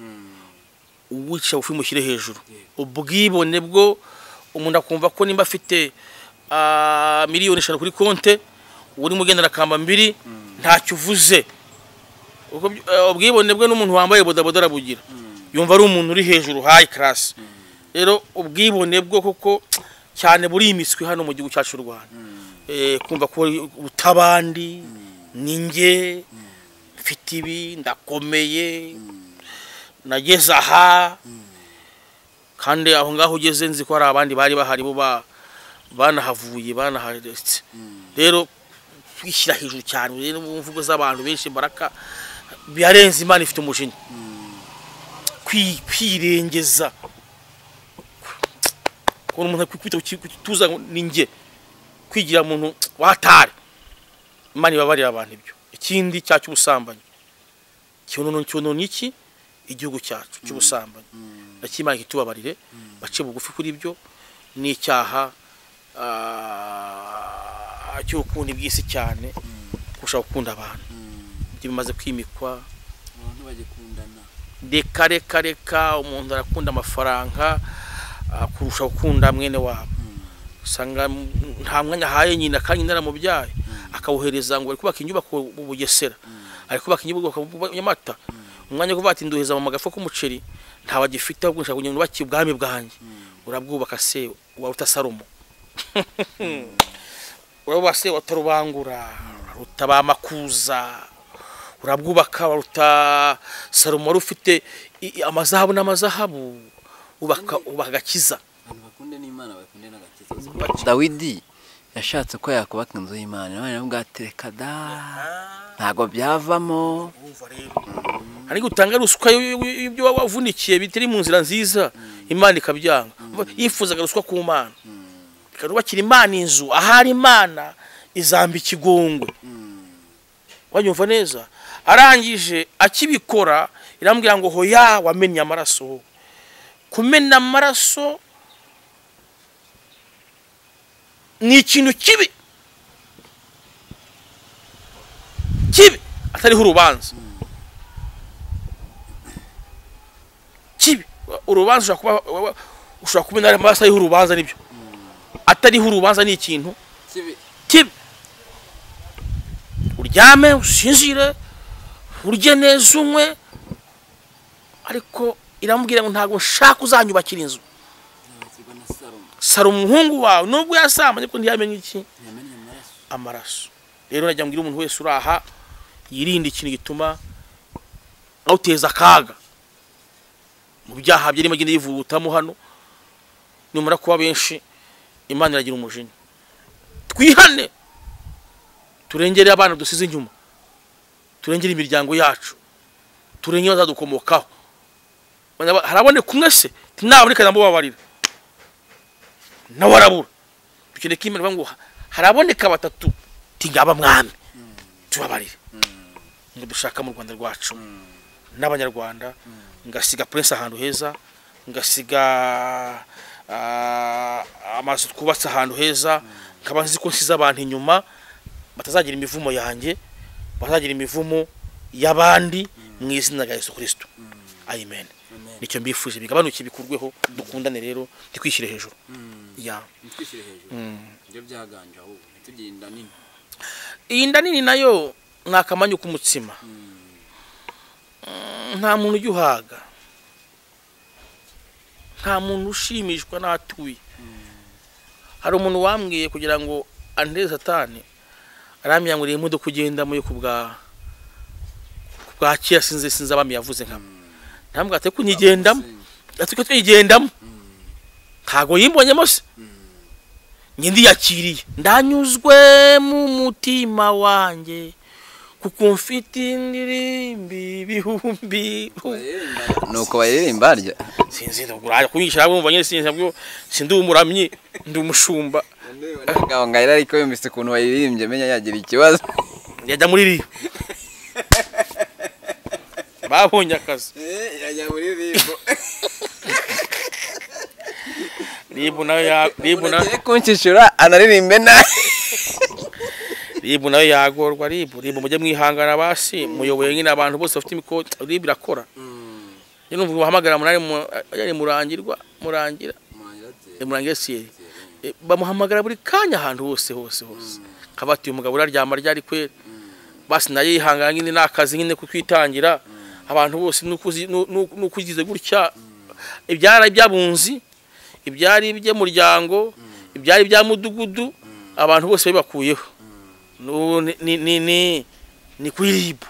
uwicisha bugufi mushyire hejuru ubwibone bwo umuntu akumva ko nimba afite ah, miliyoni eshanu kuri konte urimo ugendera kamba mbiri ntacyo uvuze Ubwo by- eh, ubwibone bwe n'umuntu wambaye bodaboda arabugira yumva ari umuntu uri hejuru hayi karasi rero ubwibone bwo koko cyane buri imiswi hano mu gihugu cyacu cy'u rwanda Eh, kumva ko utabandi ni njye mfite ibi ndakomeye nageze aha kandi aho ngaho ugeze nzi ko hari abandi bari bahari bo ba- banahavuye banaharetse rero kwishyira hejuru cyane rero mu mvugo z'abantu benshi mbaraka birarenze imana ifite umujinya Kwi- kwirengeza kubona umuntu akwita tuza ni njye kwigira umuntu watare imana ibabarira abantu ibyo ikindi cya cy'ubusambanyi ikibonono kibonono ni iki igihugu cyacu cy'ubusambanyi nacyo imana kitubabarire bace bugufi kuri ibyo ni icyaha ah, cy'ubukundi bw'isi cyane kurusha gukunda abantu ibyo bimaze kwimikwa abantu bagikundana reka reka reka umuntu arakunda amafaranga ah, kurusha gukunda mwene wabo usanga mm, nta mwanya ahaye nyina kandi nyina yaramubyaye akawuhereza ngo ari kubaka inyubako mu bugesera ari kubaka inyubako mu nyamata umwanya wo kuvuga ati nduheza mu magafu k'umuceri ntawe agifite ahubwo nshaka kugira ngo nubake ubwami bwanjye urabwubaka se waruta salomo urabwubaka se waruta rubangura waruta ba makuza urabwubaka waruta salomo wari ufite i- i- amazahabu n'amazahabu ubaka ubaka agakiza abantu bakunde n'imana bakunde n'agakiza dawidi yashatse ko yakubaka inzu y'imana imana iramubwira ati reka da ntabwo byavamo hari gutanga ruswa y- y- y'ibyo waba wavunikiye bitari mu nzira nziza imana ikabyanga yifuzaga ruswa ku mana ikarubakira imana inzu ahari imana izamba ikigongwe wanyumva neza arangije akibikora irambwira ngo hoya wamennye amaraso wowe." kumena amaraso ni ikintu kibi kibi atariho urubanza kibi urubanza ushobora kuba wa- wa- ushobora kubona amaraso ariho urubanza nibyo atariho urubanza ni ikintu kibi kibi uryame usinzire urye neza unywe ariko iramubwira ngo ntabwo nshaka uzanyubakira inzu nabakirwa na salomo sara umuhungu wawe nubwo yasambanye ariko ntiyamenye iki ntiyamenye amaraso amaraso rero najya mbwira umuntu wese uri aha yirinde ikintu gituma awuteza akaga mu byaha byarimo agenda yivugutamo hano nimara kuba benshi imana iragira umujinya twihane turengere abana dusize inyuma turengere imiryango yacu turengere abazadukomokaho Banyaba- haraboneka umwe se naboneka ndamubabarira nawe arabura dukeneye ko imana ivuga ngo haraboneka batatu tingaba mwami tubabarire ngo dushaka mu rwanda rwacu n'abanyarwanda ngasiga prince ahantu heza ngasiga ah, amazu twubatse ahantu heza nkaba nzi ko nsize abantu inyuma batazagira imivumo yanjye batazagira imivumo y'abandi mu izina rya yesu kirisito amen nicyo mbifuje bigabanuke bikurweho dukundane rero ntitwishyire hejuru ya ntitwishyire hejuru ibyo byaganje ahubwo ntitugire inda nini iyi nda nini nayo ni akamanyu k'umutsima Mm, nta muntu ugihaga nta muntu ushimishwa n'atuye hari umuntu wambwiye kugira ngo andeze satani arambwira ngo imodoka ugendamo yo ku bwa ku bwa kera sinzi sinzi abami yavuze nka namwe atari kunyigendamo atari twigendamo ntago yimbonyemo se njye ndiyakiriye ndanyuzwe mu mutima wanjye kuko mfite indirimbi bihumbi ni uko baririmba harya sinzi ndagura kunyicara bumva nyine sinzi nabwo sindi umuramyi ndi umushumba ngabo ngahera ariko yumvise ukuntu bayiririmbye menya yagira ikibazo yajya muri riyo babonye akazi yajya muri rimbo ribu nayo ya- ribu na- ugiye kunshyishyura anaririmbe nawe ribu nayo yagorwa ribu ribu mujye mwihangana basi muyoboye nyine abantu bose bafite imikoro ribu irakora njye numva bahamagara munani mu- yari murangirwa murangira murangira siyeri Eh, bamuhamagara buri kanya ahantu hose hose hose kabati uyu mugabo uraryama ryari kwera basi nayo yihangana nyine ni akazi nyine ku kwitangira abantu bose ni uko uzi- ni- ni- ni uko ugize gutya ibyari iby'abunzi ibyari iby'umuryango ibyari ibya mudugudu abantu bose babibakuyeho Nu- ni- ni- ni- ni- ni kuri ribu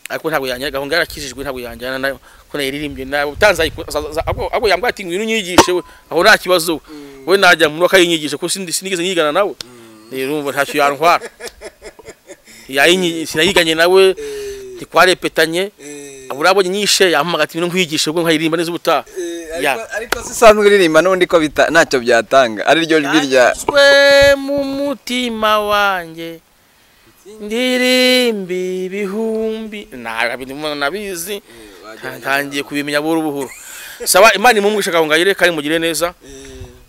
ariko ntabwo yanjyana gahunda yarakijijwe ntabwo yanjyana nayo ko nayiririmbye nayo utanze ahubwo yambwira ati ngwino unyigishe we aho nta kibazo we we najya mu mwaka yinyigisha kuko sindi- sinigeze nyigana nawe rero urumva ntacyo yantwara Yayinyi- sinayiganye nawe ntitwarepetanye abura abonye nyishe yampamagara ati ngwino nkwigishe ubwo nkayiririmba neza ubutaha Ya. ariko si usanzwe uririmba n'ubundi ko bita- ntacyo byatanga ari ryo jwi rya Nanyuzwe mu mutima wanjye ndirimbi ibihumbi ntabwo nabizi ntangiye kubimenya buhoro buhoro saba imana imumugisha aho ngaho kandi mugire neza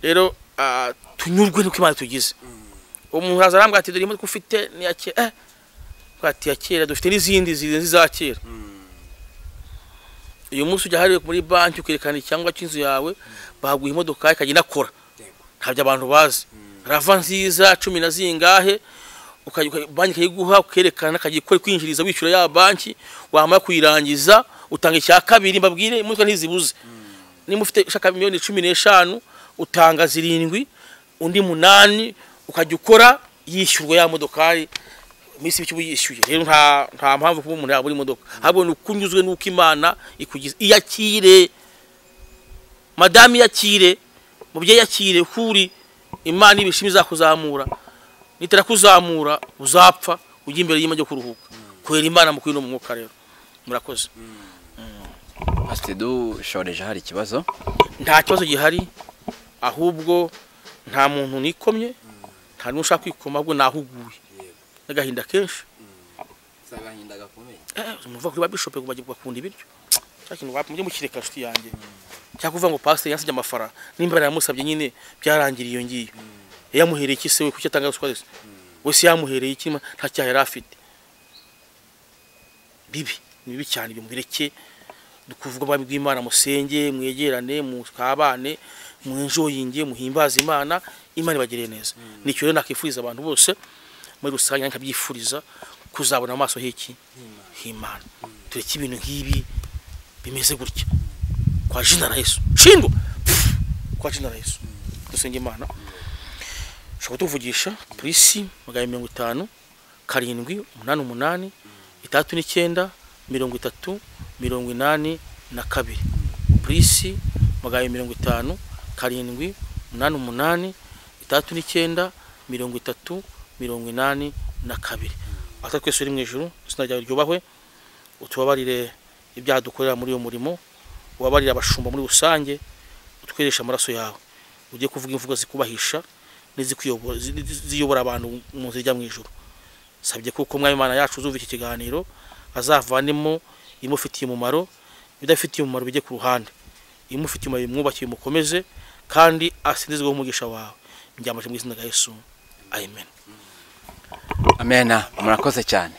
rero ah, tunyurwe nuko imana tugize umuntu araza arambwira ati dore imodoka ufite ni iya kera eh Avuga ati iya kera dufite n'izindi zirenze iza kera uyu munsi ujya hariya muri banki ukerekana icyangombwa cy'inzu yawe baguha imodoka ikajya inakora ntabyo abantu bazi rava nziza cumi na zingahe ukajya- ukajya- banki ikayiguha ukerekana akajya ikora kwinjiriza wishyura ya banki wamara kuyirangiza utanga icya kabiri mbabwire imodoka ntizibuze niba ufite ushaka miliyoni cumi n'eshanu utanga zirindwi undi munani ukajya ukora yishyurwa ya modokari iminsi mike uba yishyuye rero nta nta mpamvu kuba umuntu yabura imodoka ahubwo ni uko unyuzwe n'uko imana ikugize iyakire madamu iyakire mubyeyi yakire kuri imana ibishima izakuzamura nitera kuzamura uzapfa ujya imbere y'imajya kuruhuka kubera imana mu kwino mu mwuka rero murakoze ati dushoreje hari ikibazo nta kibazo gihari ahubwo nta muntu nikomye nta n'ushaka kwikoma ahubwo nahuguye n'agahinda kenshi eh, muva kuri ba bishope ngo bajye bakunda ibiryo cya kintu wapfa mujye mukireka nshuti yanjye cyangwa kuvuga ngo pasiteri yansabye amafaranga nimba yaramusabye nyine byarangiriye iyo ngiyo yamuhereye iki se we kuki atanga ruswa se we se yamuhereye iki ma- nta cyaha yari afite bibi ni bibi cyane ibyo mubireke dukuvuga ubwami bw'imana musenge mwegerane mukabane mwinjoyinge muhimbaze imana imana ibagiriye neza ni icyo rero nakifuriza abantu bose muri rusange nkabyifuriza kuzabona amaso h'iki h'imana tureke ibintu nk'ibi bimeze gutya kwa jina la yesu shindwa kwa jina la yesu dusenge imana ushobora tuvugisha polisi magana mirongo itanu karindwi umunani umunani itandatu n'icyenda mirongo itatu mirongo inani na kabiri polisi magana mirongo itanu karindwi umunani umunani itandatu n'icyenda mirongo itatu mirongo inani na kabiri ata twese uri mu ijuru izina ryawe ryubahwe utubabarire ibyaha dukorera muri uyu murimo ubabarire abashumba muri rusange utweresha amaraso yawe ujye kuvuga imvugo zikubahisha n'izikuyobora- zi- zi- ziyobora abantu mu nzira ijya mu ijoro sabye kuko umwami imana yacu uzumva iki kiganiro azavanemo imufitiye umumaro ibidafitiye umumaro bijye ku ruhande imufitiye umumaro bimwubakiye umukomeze kandi asindizweho umugisha wawe mbyambashe mu izina rya yesu amen amena murakoze cyane